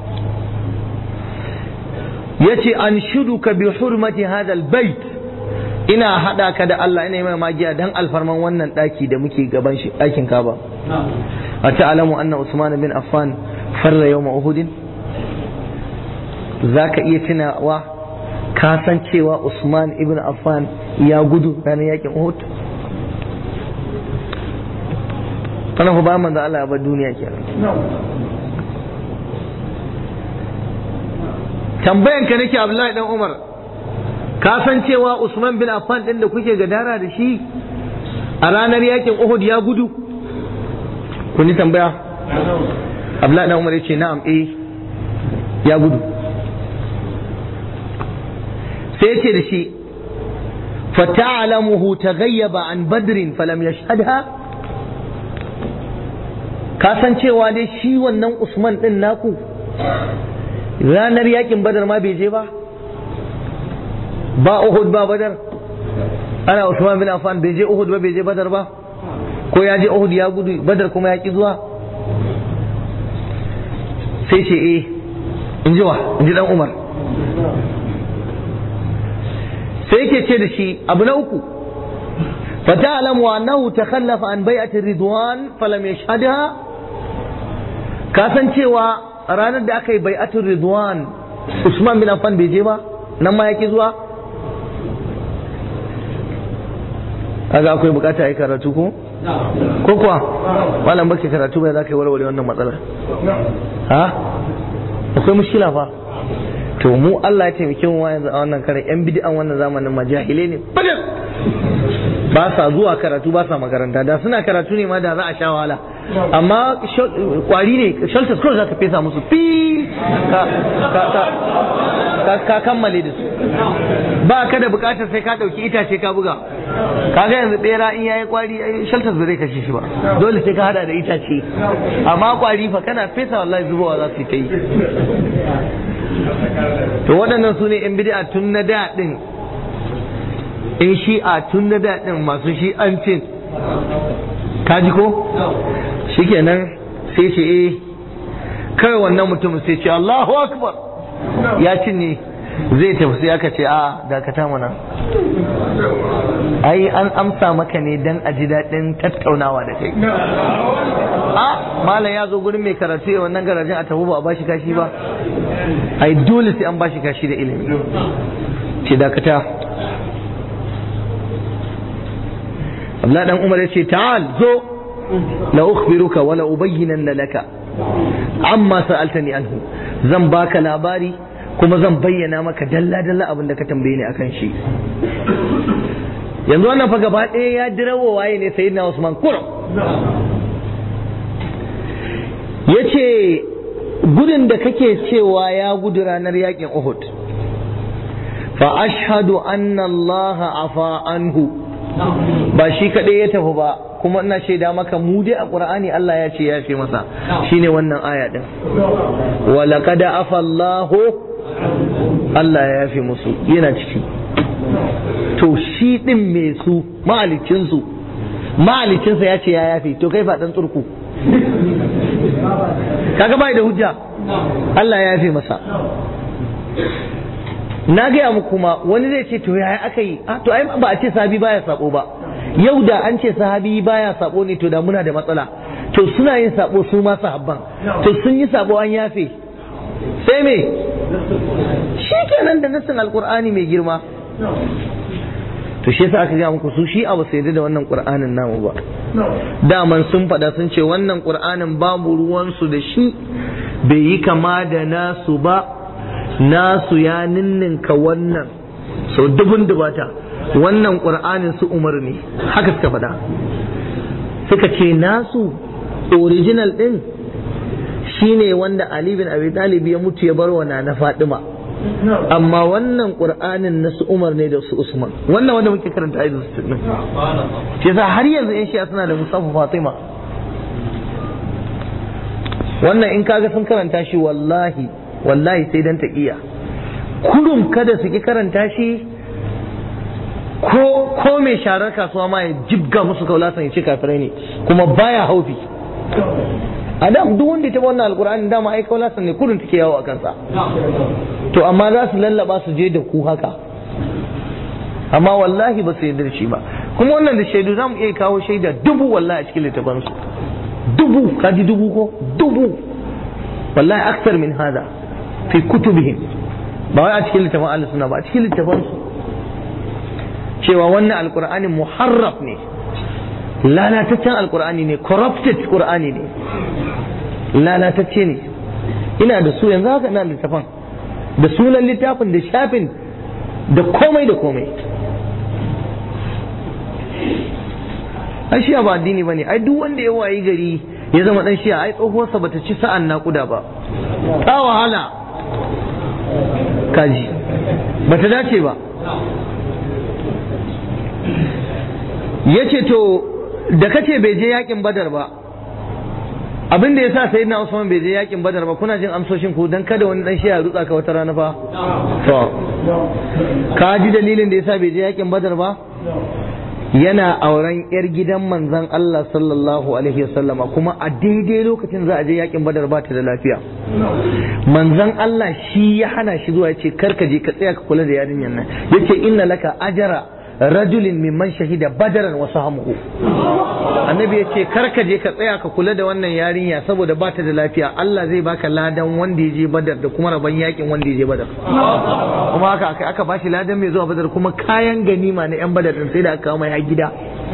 Speaker 1: yace an shuduka bi hurmati hadha albayt ina hada ka da Allah ina yi mai magiya dan alfarman wannan daki da muke gaban shi dakin Kaba a ta'alamu anna Usman bin Affan farra yawma Uhud zaka iya tunawa ka san cewa Usman ibn Affan ya gudu ranar yakin Uhud kana ku ba manzo Allah ya bar duniya kenan tambayan ka nake Abdullahi dan Umar ka san cewa Usman bin Affan din da kuke gadara da shi a ranar yakin Uhud ya gudu kun yi tambaya abdullahi dan umar ya ce na'am eh ya gudu sai ya ce da shi fata'alamuhu taghayyaba an badrin falam yashhadha ka san cewa dai shi wannan usman din naku ranar yakin badar ma bai je ba ba uhud ba badar ana usman bin affan bai je uhud ba bai je badar ba ko ya je uhud ya gudu badar kuma ya ki zuwa sai ce eh in ji wa in ji dan umar sai yake ce da shi abu na uku فتعلم أنه تخلف عن بيعة الرضوان فلم يشهدها كاسن cewa ranar da aka yi bai'atul ridwan Usman bin Affan bai je ba nan ma yake zuwa kaga akwai bukata ai karatu ko ko kuwa malam baki karatu bai za ka yi warware wannan matsalar ha akwai mushkila fa to mu Allah ya taimake mu yanzu a wannan kare yan bid'an wannan zamanin majahile ne badal ba sa zuwa karatu ba sa makaranta da suna karatu ne ma da za a sha wahala amma kwari ne shelters kawai za ka fesa musu fi ka kammale da su ba ka da bukatar sai ka dauki itace ka buga kaga yanzu bera in yayi kwari shelters ba zai kashe shi ba dole sai ka hada da itace amma kwari fa kana fesa wallahi zubowa za su yi ta yi to waɗannan su ne 'yan bid'a tun na da ɗin in shi'a tun na da ɗin masu shi'ancin kaji ko shikenan sai ce eh kawai wannan mutum sai ce Allahu akbar ya cinye zai tafi sai aka ce a dakata mana ai an amsa maka ne dan a ji daɗin tattaunawa da kai a malam ya zo gurin mai karatu ya wannan garajin a tafi ba a bashi kashi ba ai dole sai an bashi kashi da ilimi ce dakata Abdullah dan Umar ya ce ta'al zo la ukhbiruka wa la ubayyinanna laka amma sa'altani anhu zan baka labari kuma zan bayyana maka dalla dalla abin da ka tambaye ni akan shi yanzu wannan fa gaba ɗaya ya dirawo waye ne sayyidina Usman kurum yace gudun da kake cewa ya gudu ranar yakin Uhud fa ashhadu anna Allah afa anhu ba shi kaɗai ya tafi ba kuma ina shaida maka mu dai a Qur'ani Allah ya ce ya fi masa shine wannan aya din wa laqad afa Allah Allah ya yafe musu yana ciki to shi din me su mahalicin su mahalicinsa ya ce ya yafe to kai faɗan tsurku kaga bai da hujja Allah ya yafe masa na gaya muku kuma wani zai ce to yaya aka yi to ai ba a ce sahabi baya sabo ba yau da an ce sahabi baya sabo ne to da muna da matsala to suna yin sabo su ma sahabban to sun yi sabo an yafe sai me shi kenan da nassin alkur'ani mai girma to shi yasa aka gaya muku su shi abu sai da wannan qur'anin namu ba daman sun faɗa sun ce wannan qur'anin babu ruwansu da shi bai yi kama da nasu ba nasu ya ninninka wannan sau dubun dubata wannan ƙur'anin su umar ne haka suka faɗa suka ce nasu original ɗin shine wanda Ali bin Abi Talib ya mutu ya bar wa na Fatima amma wannan ƙur'anin na su umar ne da su Usman wannan wanda muke karanta ayyukan su din shi yasa har yanzu yan shi'a suna da musafa Fatima wannan in kaga sun karanta shi wallahi wallahi sai dan ta iya kurum kada su ki karanta shi ko ko mai sharar kasuwa ma ya jibga musu kaulasan ya ce kafirai ne kuma baya haufi a da duk wanda ta wannan alkur'ani dama ai kaulasan ne kurum take yawo a kansa to amma za su lallaba su je da ku haka amma wallahi ba su yarda da shi ba kuma wannan da shaidu za mu iya kawo shaida dubu wallahi a cikin littafansu dubu kaji dubu ko dubu wallahi aksar min hada fi kutubihim ba wai a cikin littafin Allah suna ba a cikin littafin su cewa wannan alqur'ani muharraf ne lalataccen alqur'ani ne corrupted qur'ani ne lalatacce ne ina da su yanzu haka ina littafin da sunan littafin da shafin da komai da komai ai shi ba addini bane ai duk wanda ya wayi gari ya zama dan shi'a ai tsohuwarsa bata ci sa'an naƙuda ba ta wahala kaji bata dace ba ya ce to da kace bai je yakin badar ba abin da ya sa sai na usman bai je yakin badar ba kuna jin amsoshin ku dan kada wani dan shi'a rutsa ka wata rana fa to ka ji dalilin da yasa bai je yakin badar ba yana auren yar gidan manzon Allah sallallahu alaihi wasallama kuma a daidai lokacin za a je yakin badar ba ta da lafiya manzon Allah shi ya hana shi zuwa yace kar ka je ka tsaya ka kula da yarinyar nan yace inna laka ajara rajulin mimman shahida badaran wa sahamuhu annabi yace kar ka je ka tsaya ka kula da wannan yarinya saboda ba ta da lafiya Allah zai baka ladan wanda ya je badar da kuma rabon yakin wanda ya je badar kuma haka aka aka bashi ladan mai zuwa badar kuma kayan ganima na yan badar din sai da aka kawo mai har gida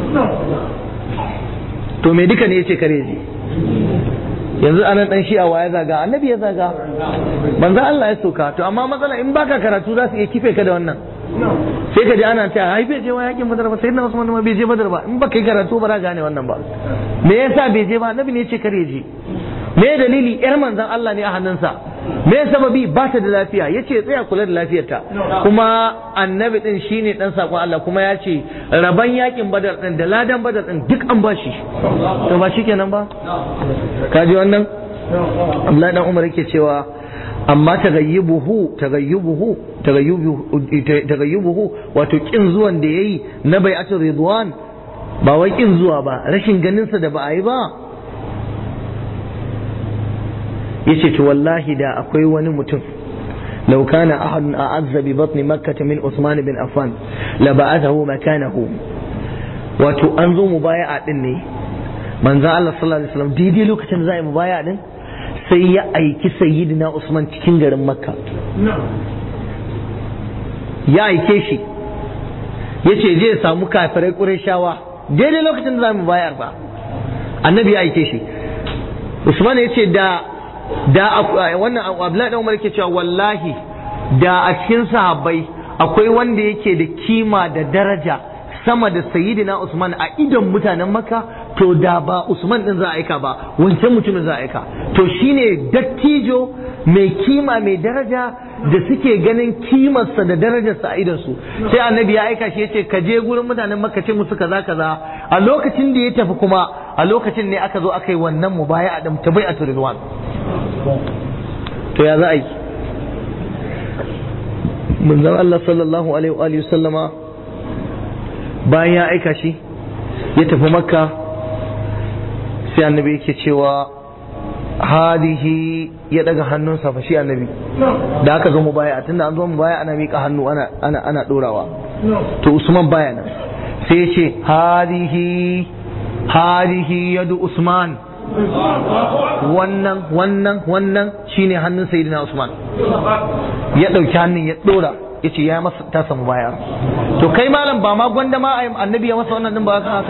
Speaker 1: to me duka ne yace kare je yanzu anan dan shi'a wa ya zaga annabi ya zaga banza Allah ya soka to amma matsala in baka karatu za su iya kife ka da wannan sai ka ji ana ta ai bai je wa yakin badar ba sai na Usman ma bai je badar ba in baka yi karatu ba za gane wannan ba me yasa bai je ba annabi ne ya ce kare je me dalili yar manzon Allah ne a hannunsa me sababi ba ta da lafiya yace tsaya kula da lafiyarta kuma annabi din shine dan sakon Allah kuma ya ce raban yakin badar din da ladan badar din duk an bashi to ba shikenan ba kaji wannan Abdullahi dan Umar yake cewa amma tagayyubuhu tagayyubuhu tagayyubuhu wato kin zuwan da yayi na bai'atul ridwan ba wai kin zuwa ba rashin ganin sa da ba a yi ba yace to wallahi da akwai wani mutum لو كان أحد أعز ببطن مكة من عثمان بن عفان لبعثه مكانه wato an zo mubaya'a din ne manzo Allah sallallahu alaihi wasallam daidai lokacin da za a yi mubaya'a din sai ya aiki sayyidina Usman cikin garin Makka ya aike shi ya ce je samu kafirai Qurayshawa daidai lokacin da za mu bayar ba annabi ya aike shi Usman ya ce da da wannan Abdullahi dan Umar yake cewa wallahi da a cikin sahabbai akwai wanda yake da kima da daraja sama da sayyidina Usman a idon mutanen Makka to da ba Usman din za a aika ba wancan mutumin za a aika to shine dattijo mai kima mai daraja da suke ganin kimarsa da darajarsa a idonsu sai annabi ya aika shi ya ce ka je gurin mutanen makka ce musu kaza kaza a lokacin da ya tafi kuma a lokacin ne aka zo aka yi wannan mubaya a dam tabai a turinwan to ya za a yi manzon Allah sallallahu alaihi wa sallama bayan ya aika shi ya tafi makka sai annabi yake cewa hadihi ya daga hannunsa fa shi annabi da aka zo mu baya tunda an zo mu baya ana miƙa hannu ana ana ana dorawa to Usman baya nan sai ya ce hadihi hadihi yadu Usman wannan wannan wannan shine hannun sayyidina Usman ya dauki hannun ya dora yace ya masa ta samu baya to kai malam ba ma gwanda ma annabi ya masa wannan din ba kan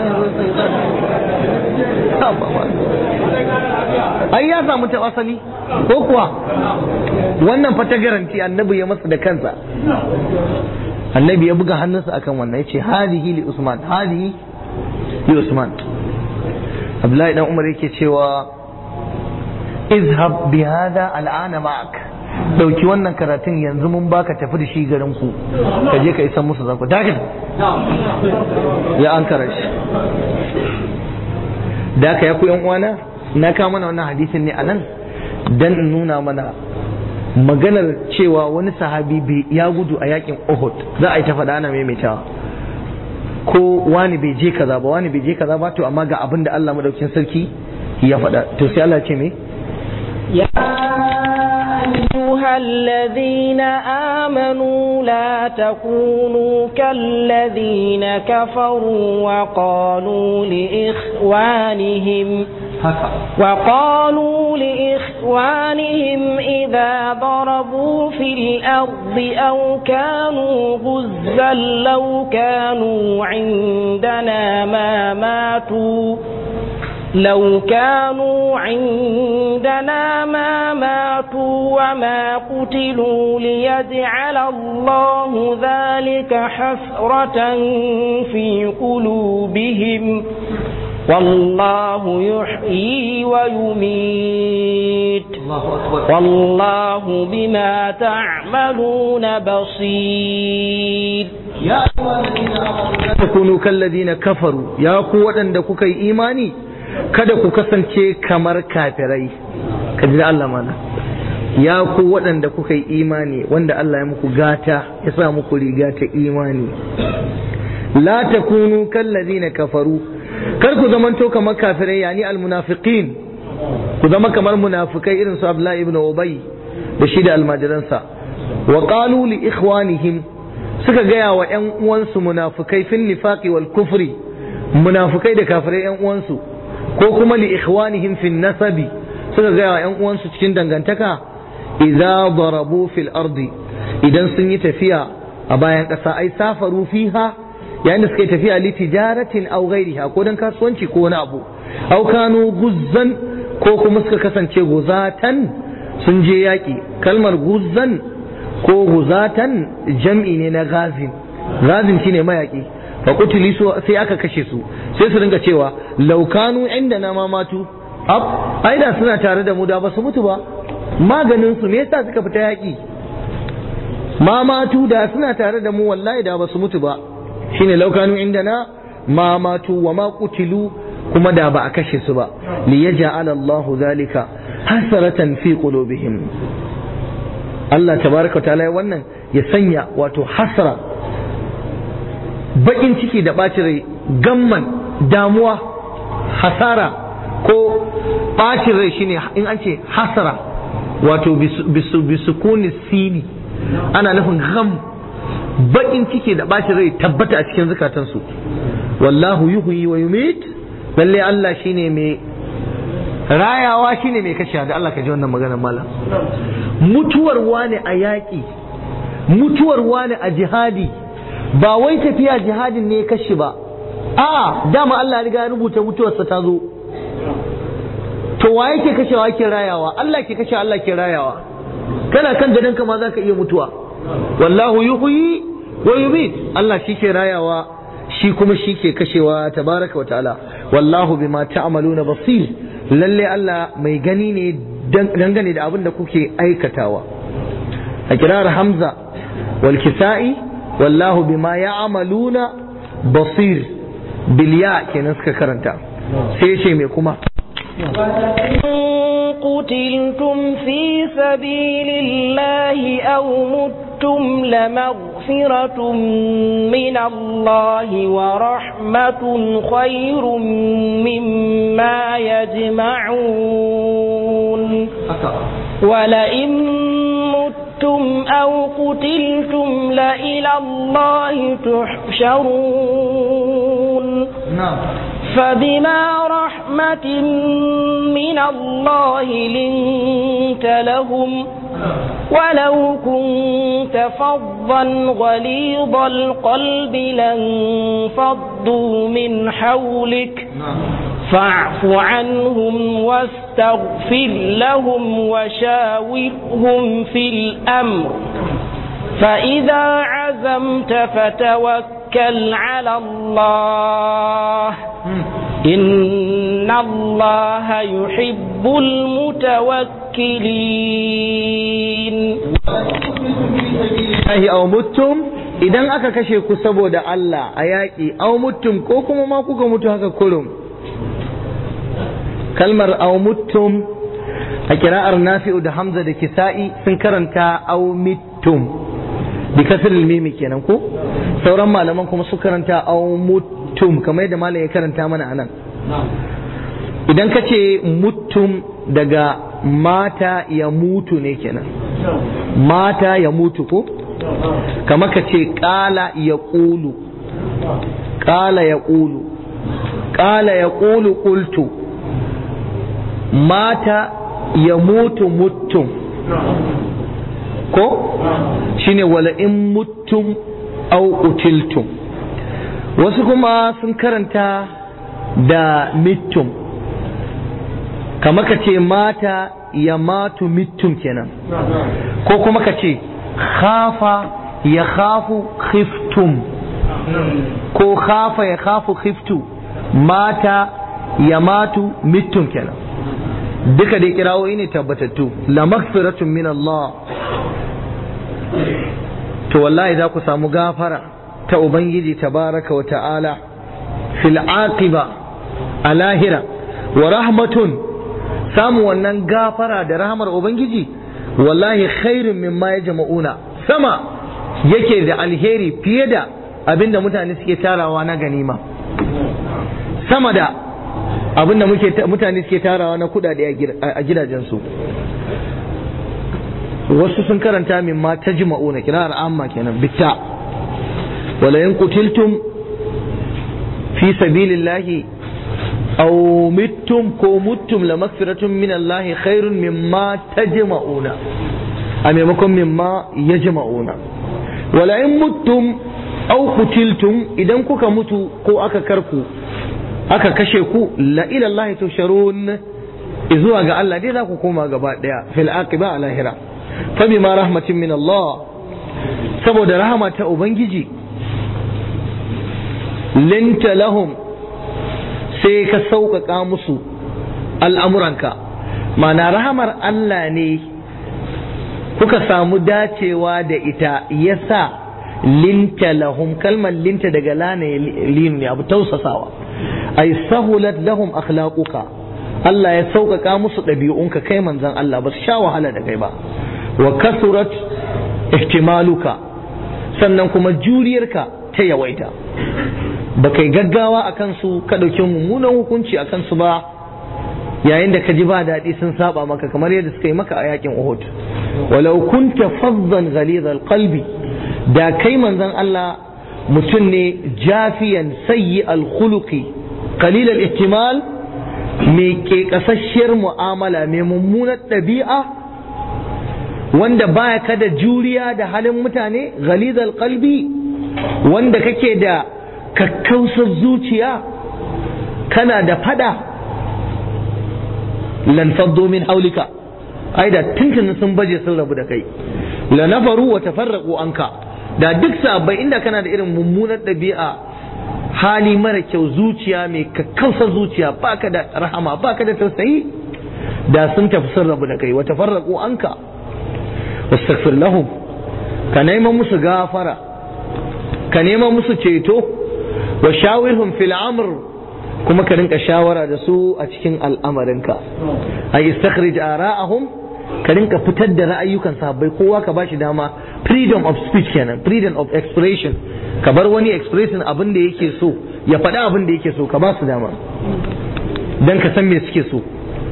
Speaker 1: ai ya samu ta asali ko kuwa wannan fa ta garanti annabi ya masa da kansa annabi ya buga hannunsa akan wannan yace hadihi li usman hadihi li usman abdullahi dan umar yake cewa izhab bi hada al'ana ma'ak dauki wannan karatun yanzu mun baka tafi da shi garin ku ka je ka isa musu zanku dakin ya an shi da aka ya ku yan uwana na kawo mana wannan hadisin ne anan dan in nuna mana maganar cewa wani sahabi ya gudu a yakin Uhud za a yi ta faɗa ana maimaitawa ko wani bai je kaza ba wani bai je kaza ba to amma ga abin da Allah madaukin sarki ya faɗa to sai Allah ce me
Speaker 2: ya أيها الذين آمنوا لا تكونوا كالذين كفروا وقالوا لإخوانهم وقالوا لإخوانهم إذا ضربوا في الأرض أو كانوا غزا لو كانوا عندنا ما ماتوا لو كانوا عندنا ما ماتوا وما قتلوا ليجعل الله ذلك حسرة في قلوبهم والله يحيي ويميت
Speaker 1: Allahu akbar
Speaker 2: والله بما تعملون بصير
Speaker 1: ya takunu kalladina kafaru ya ku waɗanda kuka yi imani kada ku kasance kamar kafirai ka ji da Allah mana ya ku waɗanda kuka yi imani wanda Allah ya muku gata ya sa muku riga ta imani la takunu kalladina kafaru kar ku zamanto kamar kafirai yani almunafiqin ku zama kamar munafikai irin su Abdullahi ibn Ubay da shi da almajiransa wa qalu li ikhwanihim suka gaya wa ‘yan uwansu munafukai fin nifaqi wal kufri munafukai da kafirai ‘yan uwansu ko kuma li ikhwanihim fin nasabi suka gaya wa ‘yan uwansu cikin dangantaka idza darabu fil ardi idan sun yi tafiya a bayan ƙasa ai safaru fiha yayin da suka yi tafiya li tijaratin aw ghairiha ko dan kasuwanci ko wani abu aw kanu guzzan ko kuma suka kasance guzatan sun je yaƙi kalmar guzzan ko guzatan jam'i ne na gazin gazin shine mayaki fa kutili su sai aka kashe su sai su ringa cewa laukanu inda na mamatu ab ai da suna tare da mu da ba su mutu ba maganin su me yasa suka fita yaki mamatu da suna tare da mu wallahi da ba su mutu ba shine laukanu inda na mamatu wa ma kutilu kuma da ba a kashe su ba li yaj'ala Allahu zalika hasaratan fi qulubihim Allah tabaraka ta'ala wannan ya sanya wato hasra bakin ciki da ɓacin rai gamman damuwa hasara ko ɓacin rai shine in an ce hasara wato bisu bisukuni sini ana nufin gam bakin ciki da ɓacin rai tabbata a cikin zukatansu wallahu yuhyi wa yumit lalle Allah shine mai rayawa shine mai kashe da Allah ka ji wannan maganar malam mutuwar wani a yaƙi mutuwar wani a jihadi ba wai tafiya jihadin ne ya kashe ba a dama Allah ya riga ya rubuta mutuwarsa ta zo to wa yake kashewa yake rayawa Allah ke kashe Allah ke rayawa kana kan gadon ka ma zaka iya mutuwa wallahu yuhyi wa yumit Allah shi ke rayawa shi kuma shi ke kashewa tabaraka wa ta'ala wallahu bima ta'maluna basir lalle Allah mai gani ne dangane da abin da kuke aikatawa a kirar hamza wal kisa'i wallahu bima ya'maluna basir bilya kenan suka karanta sai ya ce mai kuma
Speaker 2: قتلتم في سبيل الله أو متم لمغفرة من الله ورحمة خير مما يجمعون ولئن متم أو قتلتم لإلى الله تحشرون
Speaker 1: نعم
Speaker 2: فبما رحمة من الله لنت لهم ولو كنت فظا غليظ القلب لانفضوا من حولك فاعف عنهم واستغفر لهم وشاورهم في الأمر فإذا عزمت فتوكل على الله إن الله يحب المتوكلين
Speaker 1: Ahi aw muttum idan aka kashe ku saboda Allah a yaƙi aw muttum ko kuma ma kuka mutu haka kurum kalmar aw muttum a kira'ar nafi'u da hamza da kisa'i sun karanta aw mittum bi kasr mimi kenan ko sauran malaman kuma su karanta aw muttum kamar yadda malam ya karanta mana anan idan ka ce muttum daga mata ya mutu ne kenan mata ya mutu ko kama ka ce ƙala ya ƙulu ƙala ya ƙulu ƙala ya ƙulu ƙultu mata ya mutu mutum ko shine wala in mutum au utiltum wasu kuma sun karanta da mittum kama ka ce mata ya matu mittum kenan ko kuma ka ce khafa ya khafu khiftum ko khafa ya khafu khiftu mata yamatu mittum kenan duka dai kirawoyi ne tabbatattu la maghfiratun min Allah to wallahi za ku samu gafara ta ubangiji tabaraka wa ta'ala fil aqiba a lahira wa rahmatun samu wannan gafara da rahmar ubangiji wallahi khairun mimma yajma'una sama yake da alheri fiye da abinda mutane suke tarawa na ganima sama da abinda mutane suke tarawa na kudade a gidajensu wasu sun karanta min ma ta jima'una kirar amma kenan bitta wala in kutiltum fi sabilillahi aw mittum ko muttum la magfiratun min Allah khairun mimma tajma'una a maimakon mimma yajma'una wala in muttum aw kutiltum idan kuka mutu ko aka karku aka kashe ku la ila Allah tusharun zuwa ga Allah dai za ku koma gaba daya fil aqiba a lahira fa bima rahmatin min Allah saboda rahama ta ubangiji linta lahum sai ka sauƙaƙa musu al'amuranka mana rahamar Allah ne kuka samu dacewa da ita yasa linta lahum kalmar linta daga lana linu ne abu tausasawa ay sahulat lahum akhlaquka Allah ya sauƙaƙa musu ɗabi'unka kai manzon Allah ba su sha wahala da kai ba wa kasurat ihtimaluka sannan kuma juriyarka ta yawaita ba kai gaggawa a kansu ka ɗauki mummunan hukunci a kansu ba yayin da ka ji ba daɗi sun saba maka kamar yadda suka yi maka a yakin Uhud walau kunta fazzan ghaliz qalbi da kai manzon Allah mutum ne jafiyan sayyi al-khuluqi qalil al-ihtimal mai ke kasasshiyar mu'amala mai mummunar ɗabi'a wanda baya ka da juriya da halin mutane ghaliz qalbi wanda kake da kakkausar zuciya kana da fada lan faddo min haulika ai da tuntun sun baje sun rabu da kai la nafaru wa tafarraqu anka da duk sabai inda kana da irin mummunar ɗabi'a hali mara kyau zuciya mai kakkausar zuciya baka da rahama baka da tausayi da sun tafi sun rabu da kai wa tafarraqu anka wastaghfir lahum ka nema musu gafara ka nema musu ceto wa shawirhum fil amr kuma ka rinka shawara da su a cikin al'amarinka ay istakhrij ara'ahum ka rinka fitar da ra'ayyukan sahabbai kowa ka bashi dama freedom of speech kenan freedom of expression ka bar wani expression abin da yake so ya faɗi abin da yake so ka ba su dama dan ka san me suke so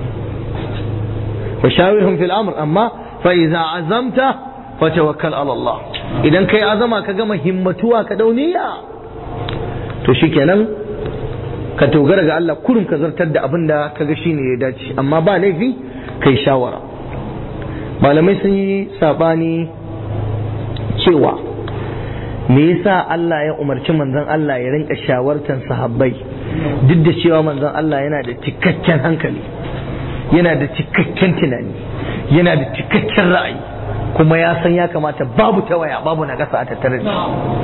Speaker 1: wa shawirhum fil amr amma fa idza azamta fa tawakkal ala Allah idan kai azama ka gama himmatuwa ka dauniya to shikenan ka dogara ga Allah kurum ka zartar da abin da ka ga shine ya dace amma ba laifi kai shawara malamai sun yi sabani cewa me yasa Allah ya umarci manzon Allah ya rinka shawartan sahabbai duk da cewa manzon Allah yana da cikakken hankali yana da cikakken tunani yana da cikakken ra'ayi kuma ya san ya kamata babu tawaya babu na a tattare da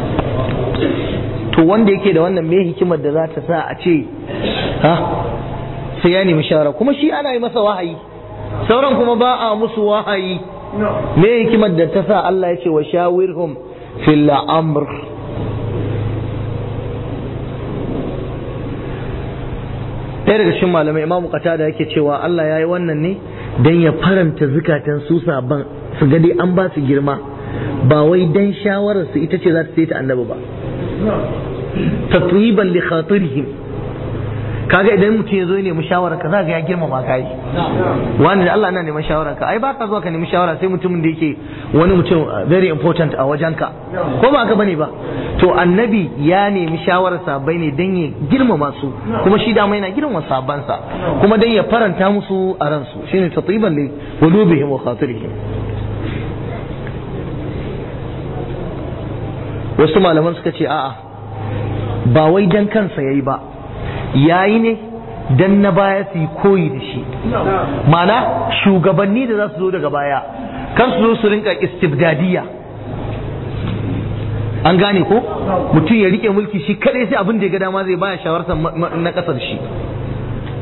Speaker 1: to wanda yake da wannan me hikimar da za ta sa a ce ha sai ya nemi shawara kuma shi ana yi masa wahayi sauran kuma ba a musu wahayi me hikimar da ta sa Allah ya ce wa shawirhum fil amr ɗaya daga cikin malamai imamu qatada yake cewa Allah ya yi wannan ne dan ya faranta zukatan su saban su ga dai an ba su girma ba wai dan shawarar su ita ce za ta sai ta annabi ba tatwiban li khatirihim kaga idan mutum ya zo ya nemi shawara ka za ga ya girmama kai wani da Allah na neman shawara ka ai baka zuwa ka nemi shawara sai mutumin da yake wani mutum very important a wajenka ko ba haka bane ba to annabi ya nemi shawarar sahabbai ne dan ya girmama su kuma shi dama yana girmama sahabbansa kuma dan ya faranta musu a ransu shine tatwiban li qulubihim wa khatirihim wasu malaman suka ce a'a ba wai dan kansa yayi ba yayi ne dan na baya su yi koyi da shi mana shugabanni da za su zo daga baya kan su zo su rinka istibdadiya an gane ko mutum ya rike mulki shi kadai sai abin da ya ga dama zai baya shawartar na kasar shi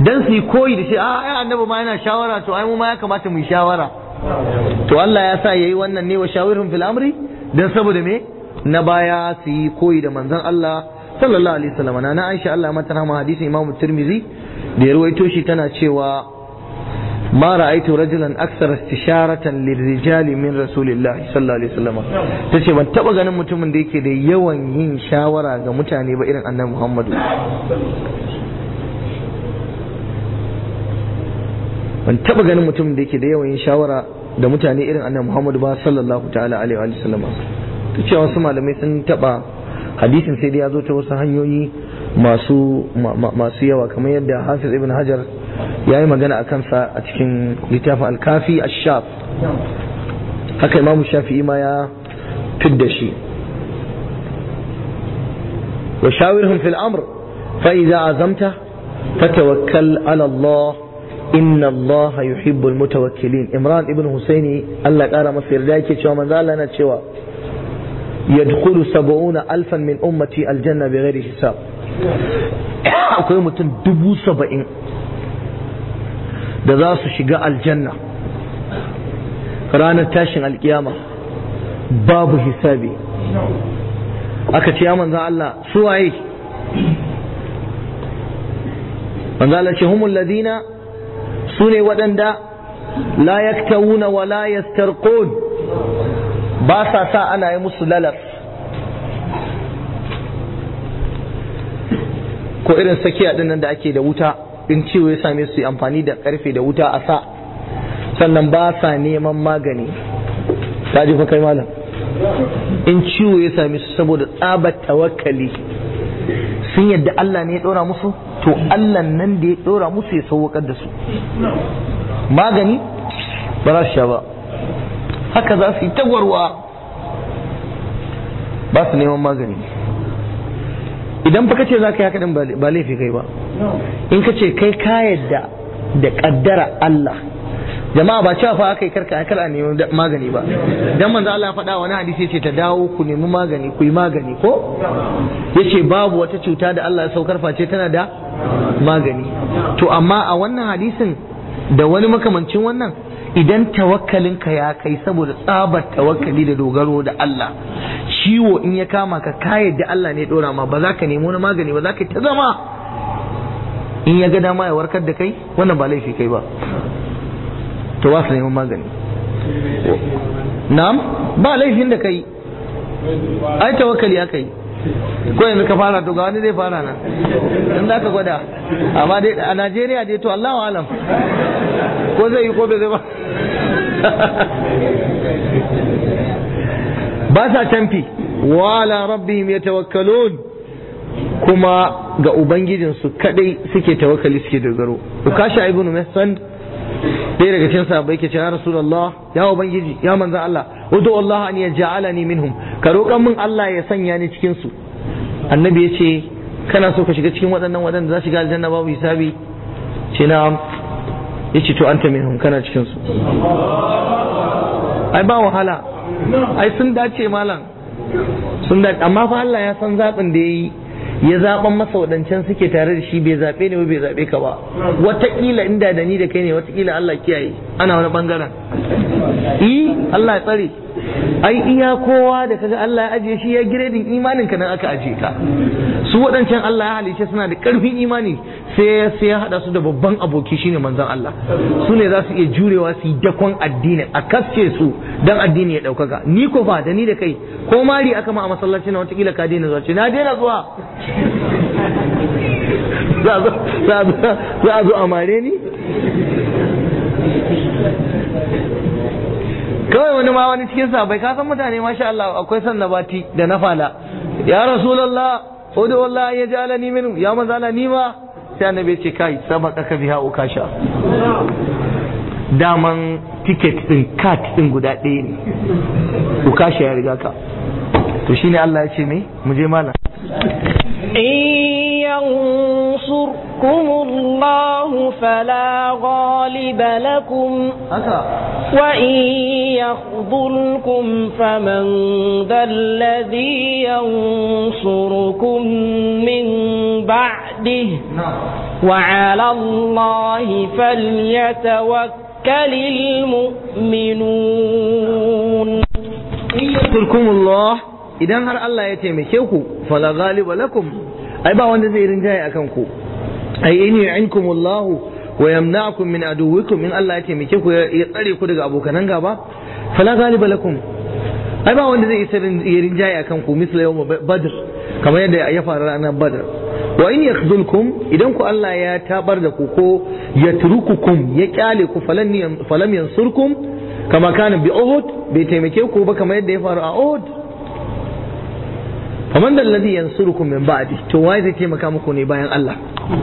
Speaker 1: dan su yi koyi da shi a ai annabi ma yana shawara to ai mu ma ya kamata mu yi shawara to Allah ya sa yayi wannan ne wa shawirhum fil amri dan saboda me na baya su yi koyi da manzon Allah sallallahu alaihi wasallam na Aisha Allah mata rahama hadisin Imam Tirmidhi da ya ruwaito shi tana cewa ما رأيت رجلا أكثر استشارة للرجال من رسول الله صلى الله عليه وسلم tace ban taba ganin mutumin da yake da yawan yin shawara ga mutane ba irin annabi Muhammadu ban taba ganin mutumin da yake da yawan yin shawara da mutane irin annabi Muhammadu ba sallallahu ta'ala alaihi wa sallam tace wasu malamai sun taba hadisin sai dai ya zo ta wasu hanyoyi masu masu yawa kamar yadda Hafiz ibn Hajar ya yi magana a kansa a cikin littafin alkafi a shaf haka imamu shafi'i ma ya fidda shi wa shawirhum fil amr fa idza azamta fatawakkal ala Allah inna Allah yuhibbu almutawakkilin Imran ibn Husaini Allah kara masa yarda yake cewa manzo Allah yana cewa yadkhulu sab'una alfan min ummati aljanna bighairi hisab akwai mutum dubu saba'in da za su shiga aljanna ranar tashin alkiyama babu hisabi aka ce ya manzan Allah su waye manzan Allah ce humul ladina su ne waɗanda la yaktawuna wa la yastarqun ba sa sa ana yi musu lalas ko irin sakiya ɗin nan da ake da wuta in ciwo ya same su yi amfani da karfe da wuta a sa sannan ba sa neman magani ta ji fa kai malam in ciwo ya same su saboda tsabar tawakkali sun yadda Allah ne ya dora musu to Allah nan da ya dora musu ya sauwakar da su magani ba za su sha ba haka za su yi tagwarwa ba su neman magani idan fa kace za ka yi haka din ba laifi kai ba in ka ce kai ka yadda da kaddara Allah jama'a ba cewa fa aka yi karka kar a nemi magani ba dan manzo Allah ya faɗa wani hadisi ce ta dawo ku nemi magani ku yi magani ko yace babu wata cuta da Allah ya saukar face tana da magani to amma a wannan hadisin da wani makamancin wannan idan tawakkalinka ya kai saboda tsabar tawakkali da dogaro da Allah ciwo in ya kama ka ka yadda Allah ne dora ma ba za ka nemi wani magani ba za ka ta zama in ya ga dama ya warkar da kai wannan ba laifi kai ba to ba su neman magani na'am ba laifin da kai ai tawakkali aka yi ko yanzu ka fara to ga wani zai fara nan in za ka gwada amma dai a Najeriya dai to Allahu alam ko zai yi ko bai zai ba ba sa tamfi wa ala rabbihim yatawakkalun kuma ga ubangijinsu kadai suke tawakkali suke dogaro ukasha ibnu mihsan ɗaya daga cikin sahabbai ke ce ya rasulullah ya ubangiji ya manzo Allah udu Allah an yaj'alani minhum ka roƙan min Allah ya sanya ni cikin su annabi ya ce kana so ka shiga cikin waɗannan waɗanda za su shiga aljanna babu hisabi ce na ya ce to anta minhum kana cikin su ai ba wahala ai sun dace malam sun dace amma fa Allah ya san zaɓin da ya yi ya zaɓan masa waɗancan suke tare da shi bai zaɓe ne ba bai zaɓe ka ba wataƙila inda da ni da kai ne wataƙila Allah kiyaye ana wani ɓangaren i Allah ya tsare ai iya kowa da kaga Allah ya ajiye shi ya giredin imanin ka nan aka ajiye ka su waɗancan Allah ya halice suna da ƙarfin imani sai sai ya hada su da babban aboki shine manzon Allah su ne za su iya jurewa su yi dakon addinin a kasce su dan addini ya ɗaukaka ni ko fa da ni da kai ko mari aka ma a masallaci na watakila ka daina zuwa ce na daina zuwa za a zo a mare ni kawai wani ma wani cikin sabai ka san mutane masha Allah akwai san nabati da na fala ya rasulullah udu wallahi ya ja'alani minhu ya manzo Allah ni ma sai annabi ce kai sabaka ka biha ukasha daman ticket din card din guda ɗaya ne ukasha ya riga ka to shine Allah ya ce me mu je malam
Speaker 2: ينصركم الله فلا غالب لكم وإن يخذلكم فمن ذا الذي ينصركم من بعده وعلى الله فليتوكل المؤمنون
Speaker 1: Turkumullah idan har Allah ya taimake ku fala ghaliba lakum ai ba wanda zai rinjaye akan ku ai in yu'inkumullah wa yamna'akum min aduwwikum in Allah ya taimake ku ya tsare ku daga abokanan gaba fala ghaliba lakum ai ba wanda zai isa ya rinjaye akan ku misla yawm badr kamar yadda ya faru ranar badr wa in yakhdhulkum idan ku Allah ya tabar da ku ko ya turukukum ya kyale ku falam yansurkum kama kana bi Uhud bai taimake ku ba kamar yadda ya faru a Uhud faman da alladhi yansurukum min ba'di to waye zai taimaka muku ne bayan Allah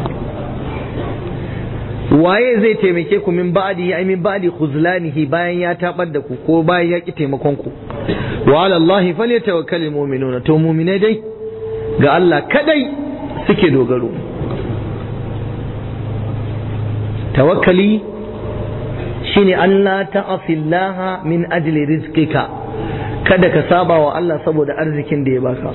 Speaker 1: waye zai taimake ku min ba'di ai min ba'di khuzlanihi bayan ya tabar da ku ko bayan ya ki taimakon ku wa ala Allah falyatawakkalul mu'minuna to mu'minai dai ga Allah kadai suke dogaro tawakkali shine Allah ta'asillaha min ajli rizqika kada ka saba wa Allah saboda arzikin da ya baka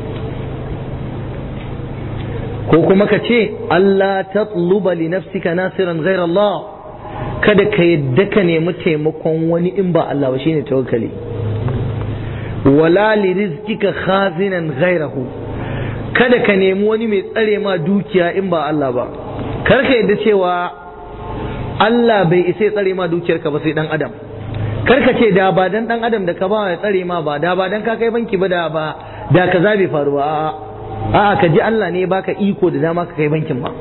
Speaker 1: ko kuma ka ce Allah tatluba li nafsika nasiran ghayr Allah kada ka yadda ka nemi taimakon wani in ba Allah ba shine tawakkali wala li rizqika khazinan ghayrahu kada ka nemi wani mai tsare ma dukiya in ba Allah ba kar ka yadda cewa Allah bai isa ya tsare ma dukiyarka ba sai dan adam kar ka ce da ba dan dan adam da ka ba ya tsare ma ba da ba dan ka kai banki ba da ba da kaza bai faru ba a'a ka ji Allah ne baka iko da dama ka kai bankin ba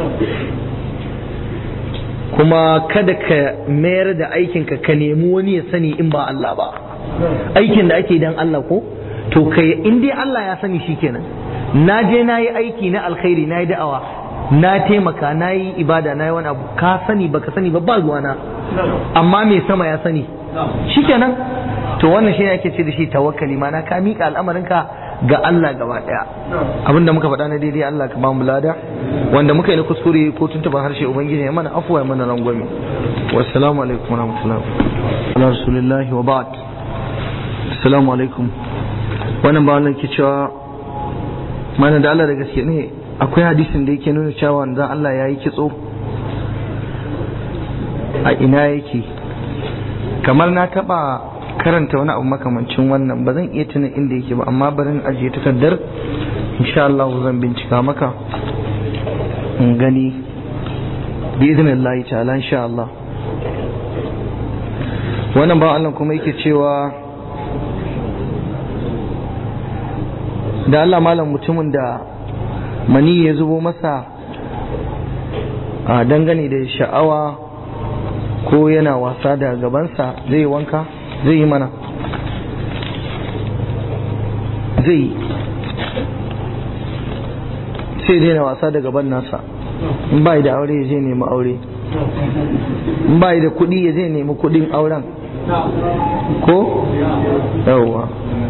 Speaker 1: kuma kada ka mayar da aikinka ka nemi wani ya sani in ba Allah ba aikin da ake dan Allah ko to kai in dai Allah ya sani shikenan na je na yi aiki na alkhairi na yi da'awa na taimaka na yi ibada na yi wani abu ka sani baka sani ba ba ruwana amma mai sama ya sani shikenan to wannan shi ake ce da shi tawakkali mana ka miƙa al'amarinka ga Allah gaba ɗaya abinda muka faɗa na daidai Allah ka bamu lada wanda muka yi na kuskure ko tuntuban harshe ubangiji ya mana afuwa ya mana rangwame wassalamu alaikum wa rahmatullahi wa rasulillahi wa ba'd assalamu alaikum wannan ba wannan ke cewa mana da Allah da gaske ne akwai hadisin da yake nuna cewa dan Allah ya yi kitso a ina yake kamar na taba karanta wani abu makamancin wannan ba zan iya tuna inda yake ba amma barin ajiye takardar insha Allah zan bincika maka in gani bi idnillahi ta'ala insha Allah wannan ba Allah kuma yake cewa da Allah malam mutumin da mani ya zubo masa a dangane da sha'awa ko yana wasa da gabansa zai yi wanka zai yi mana zai yi sai daina wasa da gaban nasa in ba da aure ya je nemi aure in ba da kuɗi ya je nemi kuɗin auren ko yawwa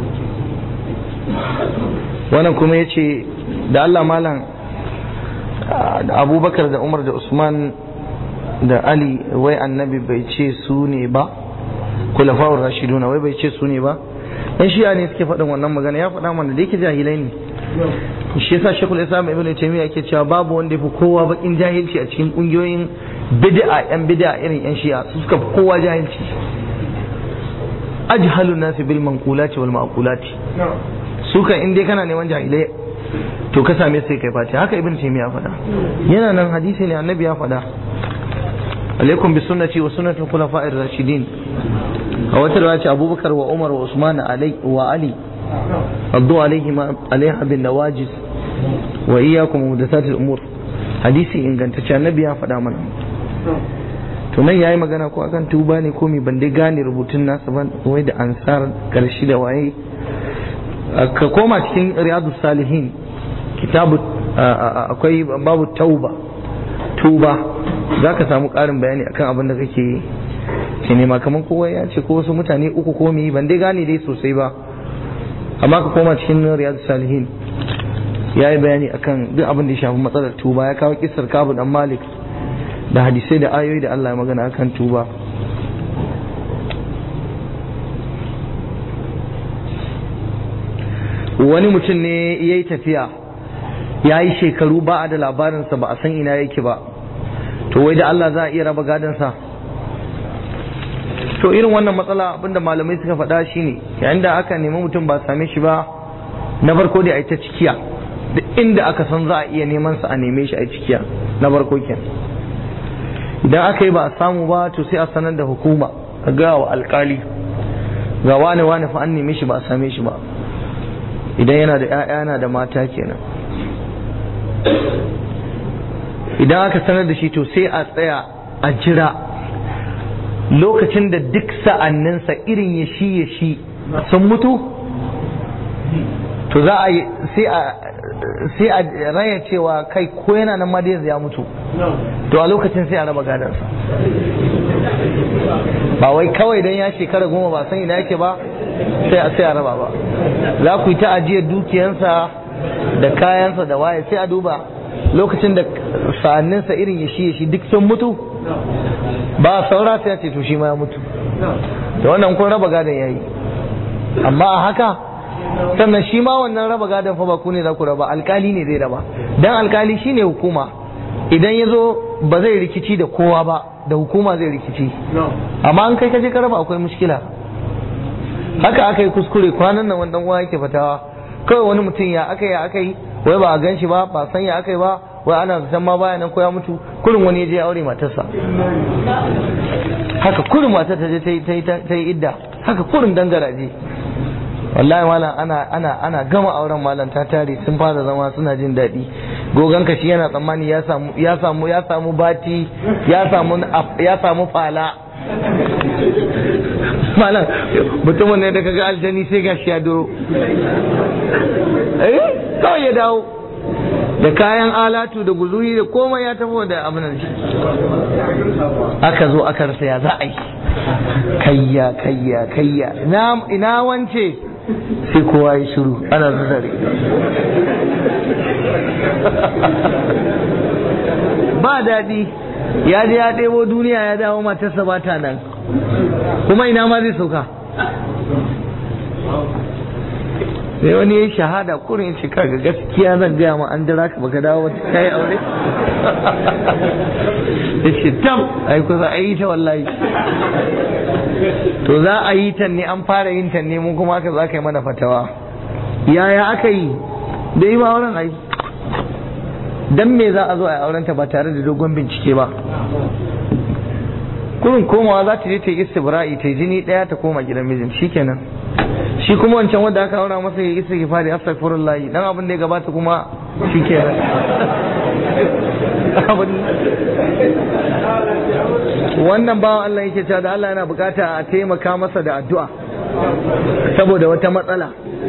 Speaker 1: wannan kuma ya ce da Allah malam abubakar da umar da usman da ali wai annabi bai ce su ne ba kulafawar rashiduna wai bai ce su ne ba yan shi'a ne suke faɗin wannan magana ya faɗa mana da yake jahilai ne shi yasa shekul islam ibn taymiya yake cewa babu wanda yafi kowa bakin jahilci a cikin kungiyoyin bid'a yan bid'a irin yan shi'a su suka fi kowa jahilci ajhalun nasi bil manqulati wal ma'qulati su kan in dai kana neman jahilai to ka same sai kai fati haka ibn taymiya faɗa yana nan hadisi ne annabi ya faɗa alaikum bi sunnati wa sunnati khulafa'ir rashidin a wata riwaya ce abubakar wa umar wa usman alai wa ali addu alaihima alaiha bin nawajiz wa iyyakum muhdathat al-umur hadisi ingantacce annabi ya faɗa mana to nan yayi magana ko akan tuba ne ko me ban dai gane rubutun nasa ban wai da ansar karshe da waye ka koma cikin riyadu salihin kitabu akwai babu tauba tuba za ka samu ƙarin bayani akan abin da kake ke nema kamar kowa ya ce ko wasu mutane uku ko mi ban dai gane dai sosai ba amma ka koma cikin riyadu salihin ya yi bayani akan duk abin da ya shafi matsalar tuba ya kawo kisar kabu dan malik da hadisai da ayoyi da Allah ya magana akan tuba wani mutum ne ya yi tafiya ya yi shekaru ba a da labarinsa ba a san ina yake ba to wai da Allah za a iya raba gadansa to irin wannan matsala abinda malamai suka faɗa shine yayin da aka nemi mutum ba same shi ba na farko dai a yi ta cikiya duk inda aka san za a iya neman sa a neme shi a cikiya na farko kenan idan aka yi ba a samu ba to sai a sanar da hukuma a ga wa alkali ga wani wani fa an neme shi ba a same shi ba idan yana da 'ya'ya yana da mata kenan idan aka sanar da shi to sai a tsaya a jira lokacin da duk sa'anninsa irin ya shi ya shi sun mutu to za a yi sai a sai a raya cewa kai ko yana nan ma dai ya mutu to a lokacin sai a raba gadansa ba wai kawai dan ya shekara goma ba san ina yake ba sai a sai a raba ba za ku yi ta ajiyar dukiyansa da kayansa da waye sai a duba lokacin da sa'anninsa irin ya shi ya shi duk sun mutu ba saura sai a ce to shi ma ya mutu da wannan kun raba gadon yayi amma a haka sannan shi ma wannan raba gadon fa ba ku ne za ku raba alkali ne zai raba dan alkali shine hukuma idan ya zo ba zai rikici da kowa ba da hukuma zai rikici amma an kai kaje ka raba akwai mushkila haka aka yi kuskure kwanan nan wannan uwa yake fatawa kawai wani mutum ya aka yi aka yi wai ba a gan shi ba ba san ya aka yi ba wai ana zaton ma baya nan ko ya mutu kurin wani ya je aure matarsa haka kurin matar ta je ta yi idda haka kurin dangaraje wallahi malam ana ana ana gama auren malam ta tare sun fara zama suna jin daɗi gogon ka shi yana tsammani ya samu ya samu ya samu bati ya samu ya samu fala malam mutumin ne da kaga aljani sai gashi ya duro eh kawai ya dawo da kayan alatu da guzuri da komai ya tafi da abin shi aka zo aka rasa ya za a yi kayya kayya kayya ina wance sai kowa ya shiru ana zuzare ba daɗi ya je ya ɗebo duniya ya dawo matarsa ba ta nan kuma ina ma zai sauka sai wani ya shahada kurin ce kaga gaskiya zan gaya ma an jira ka baka dawo wata kai aure ya ce tam ai kusa a yi ta wallahi to za a yi ta ne an fara yin ta ne mu kuma aka za ka yi mana fatawa yaya aka yi da yi ba auren ai dan me za a zo a auren ta ba tare da dogon bincike ba kurin komawa za ta je ta yi istibra'i ta yi jini daya ta koma gidan mijin shikenan shi kuma wancan wanda aka aura masa ya isa ki fadi astaghfirullah dan abin da ya gabata kuma shikenan wannan bawan Allah yake cewa da Allah yana bukata a taimaka masa da addu'a saboda wata matsala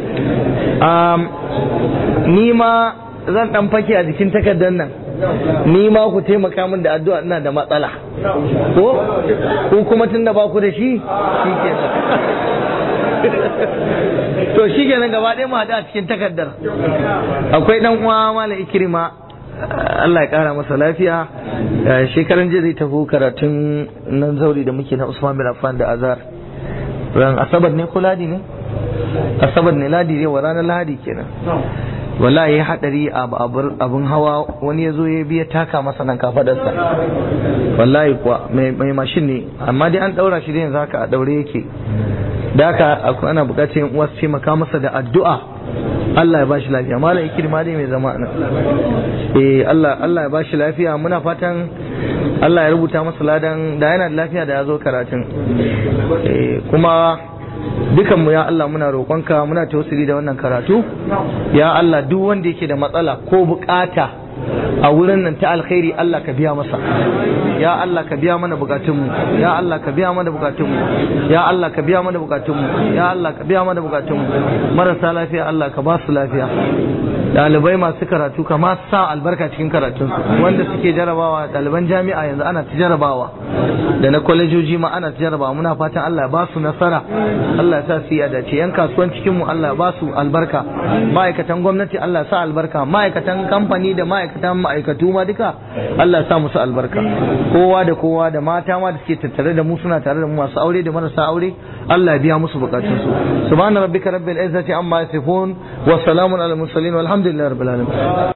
Speaker 1: ni ma zan dan fake a jikin takardar nan ni ma ku taimaka min da addu'a ina da matsala ko ko kuma tunda ba ku da shi shikenan to shi kenan gaba ɗaya mu haɗu a cikin takardar akwai ɗan uwa malam ikirma Allah ya ƙara masa lafiya shekaran jiya zai tafi karatun nan zauri da muke na Usman bin Affan da Azhar ran asabar ne ko ladi ne asabar ne ladi ne wa ranar ladi kenan wallahi ya hadari a abun hawa wani ya zo ya biya taka masa nan kafadarsa wallahi kuwa mai mashin ne amma dai an daura shi da yanzu haka a daure yake da haka akwai ana bukatar yin uwa su taimaka masa da addu'a Allah ya bashi lafiya malam ikirma dai mai zama nan eh Allah Allah ya bashi lafiya muna fatan Allah ya rubuta masa ladan da yana da lafiya da ya zo karatun eh kuma dukan mu ya Allah muna roƙonka muna tausiri da wannan karatu ya Allah duk wanda yake da matsala ko bukata a wurin nan ta alkhairi Allah ka biya masa ya Allah ka biya mana bukatunmu ya Allah ka biya mana bukatunmu ya Allah ka biya mana bukatunmu ya Allah ka biya mana bukatunmu marasa lafiya Allah ka ba su lafiya dalibai masu karatu ka ma sa albarka cikin karatunsu wanda suke jarabawa ɗaliban jami'a yanzu ana ta jarabawa da na kwalejoji ma ana ta jarabawa muna fatan Allah ya ba su nasara Allah ya sa su yi dace yan kasuwan cikin mu Allah ya ba su albarka ma'aikatan gwamnati Allah ya sa albarka ma'aikatan kamfani da ma'aikatan ma'aikatu ma duka Allah ya sa musu albarka kowa da kowa da mata ma da suke tattare da mu suna tare da mu masu aure da marasa aure Allah ya biya musu bukatunsu subhana rabbika rabbil izzati amma yasifun wa salamun alal mursalin walhamdulillahi rabbil alamin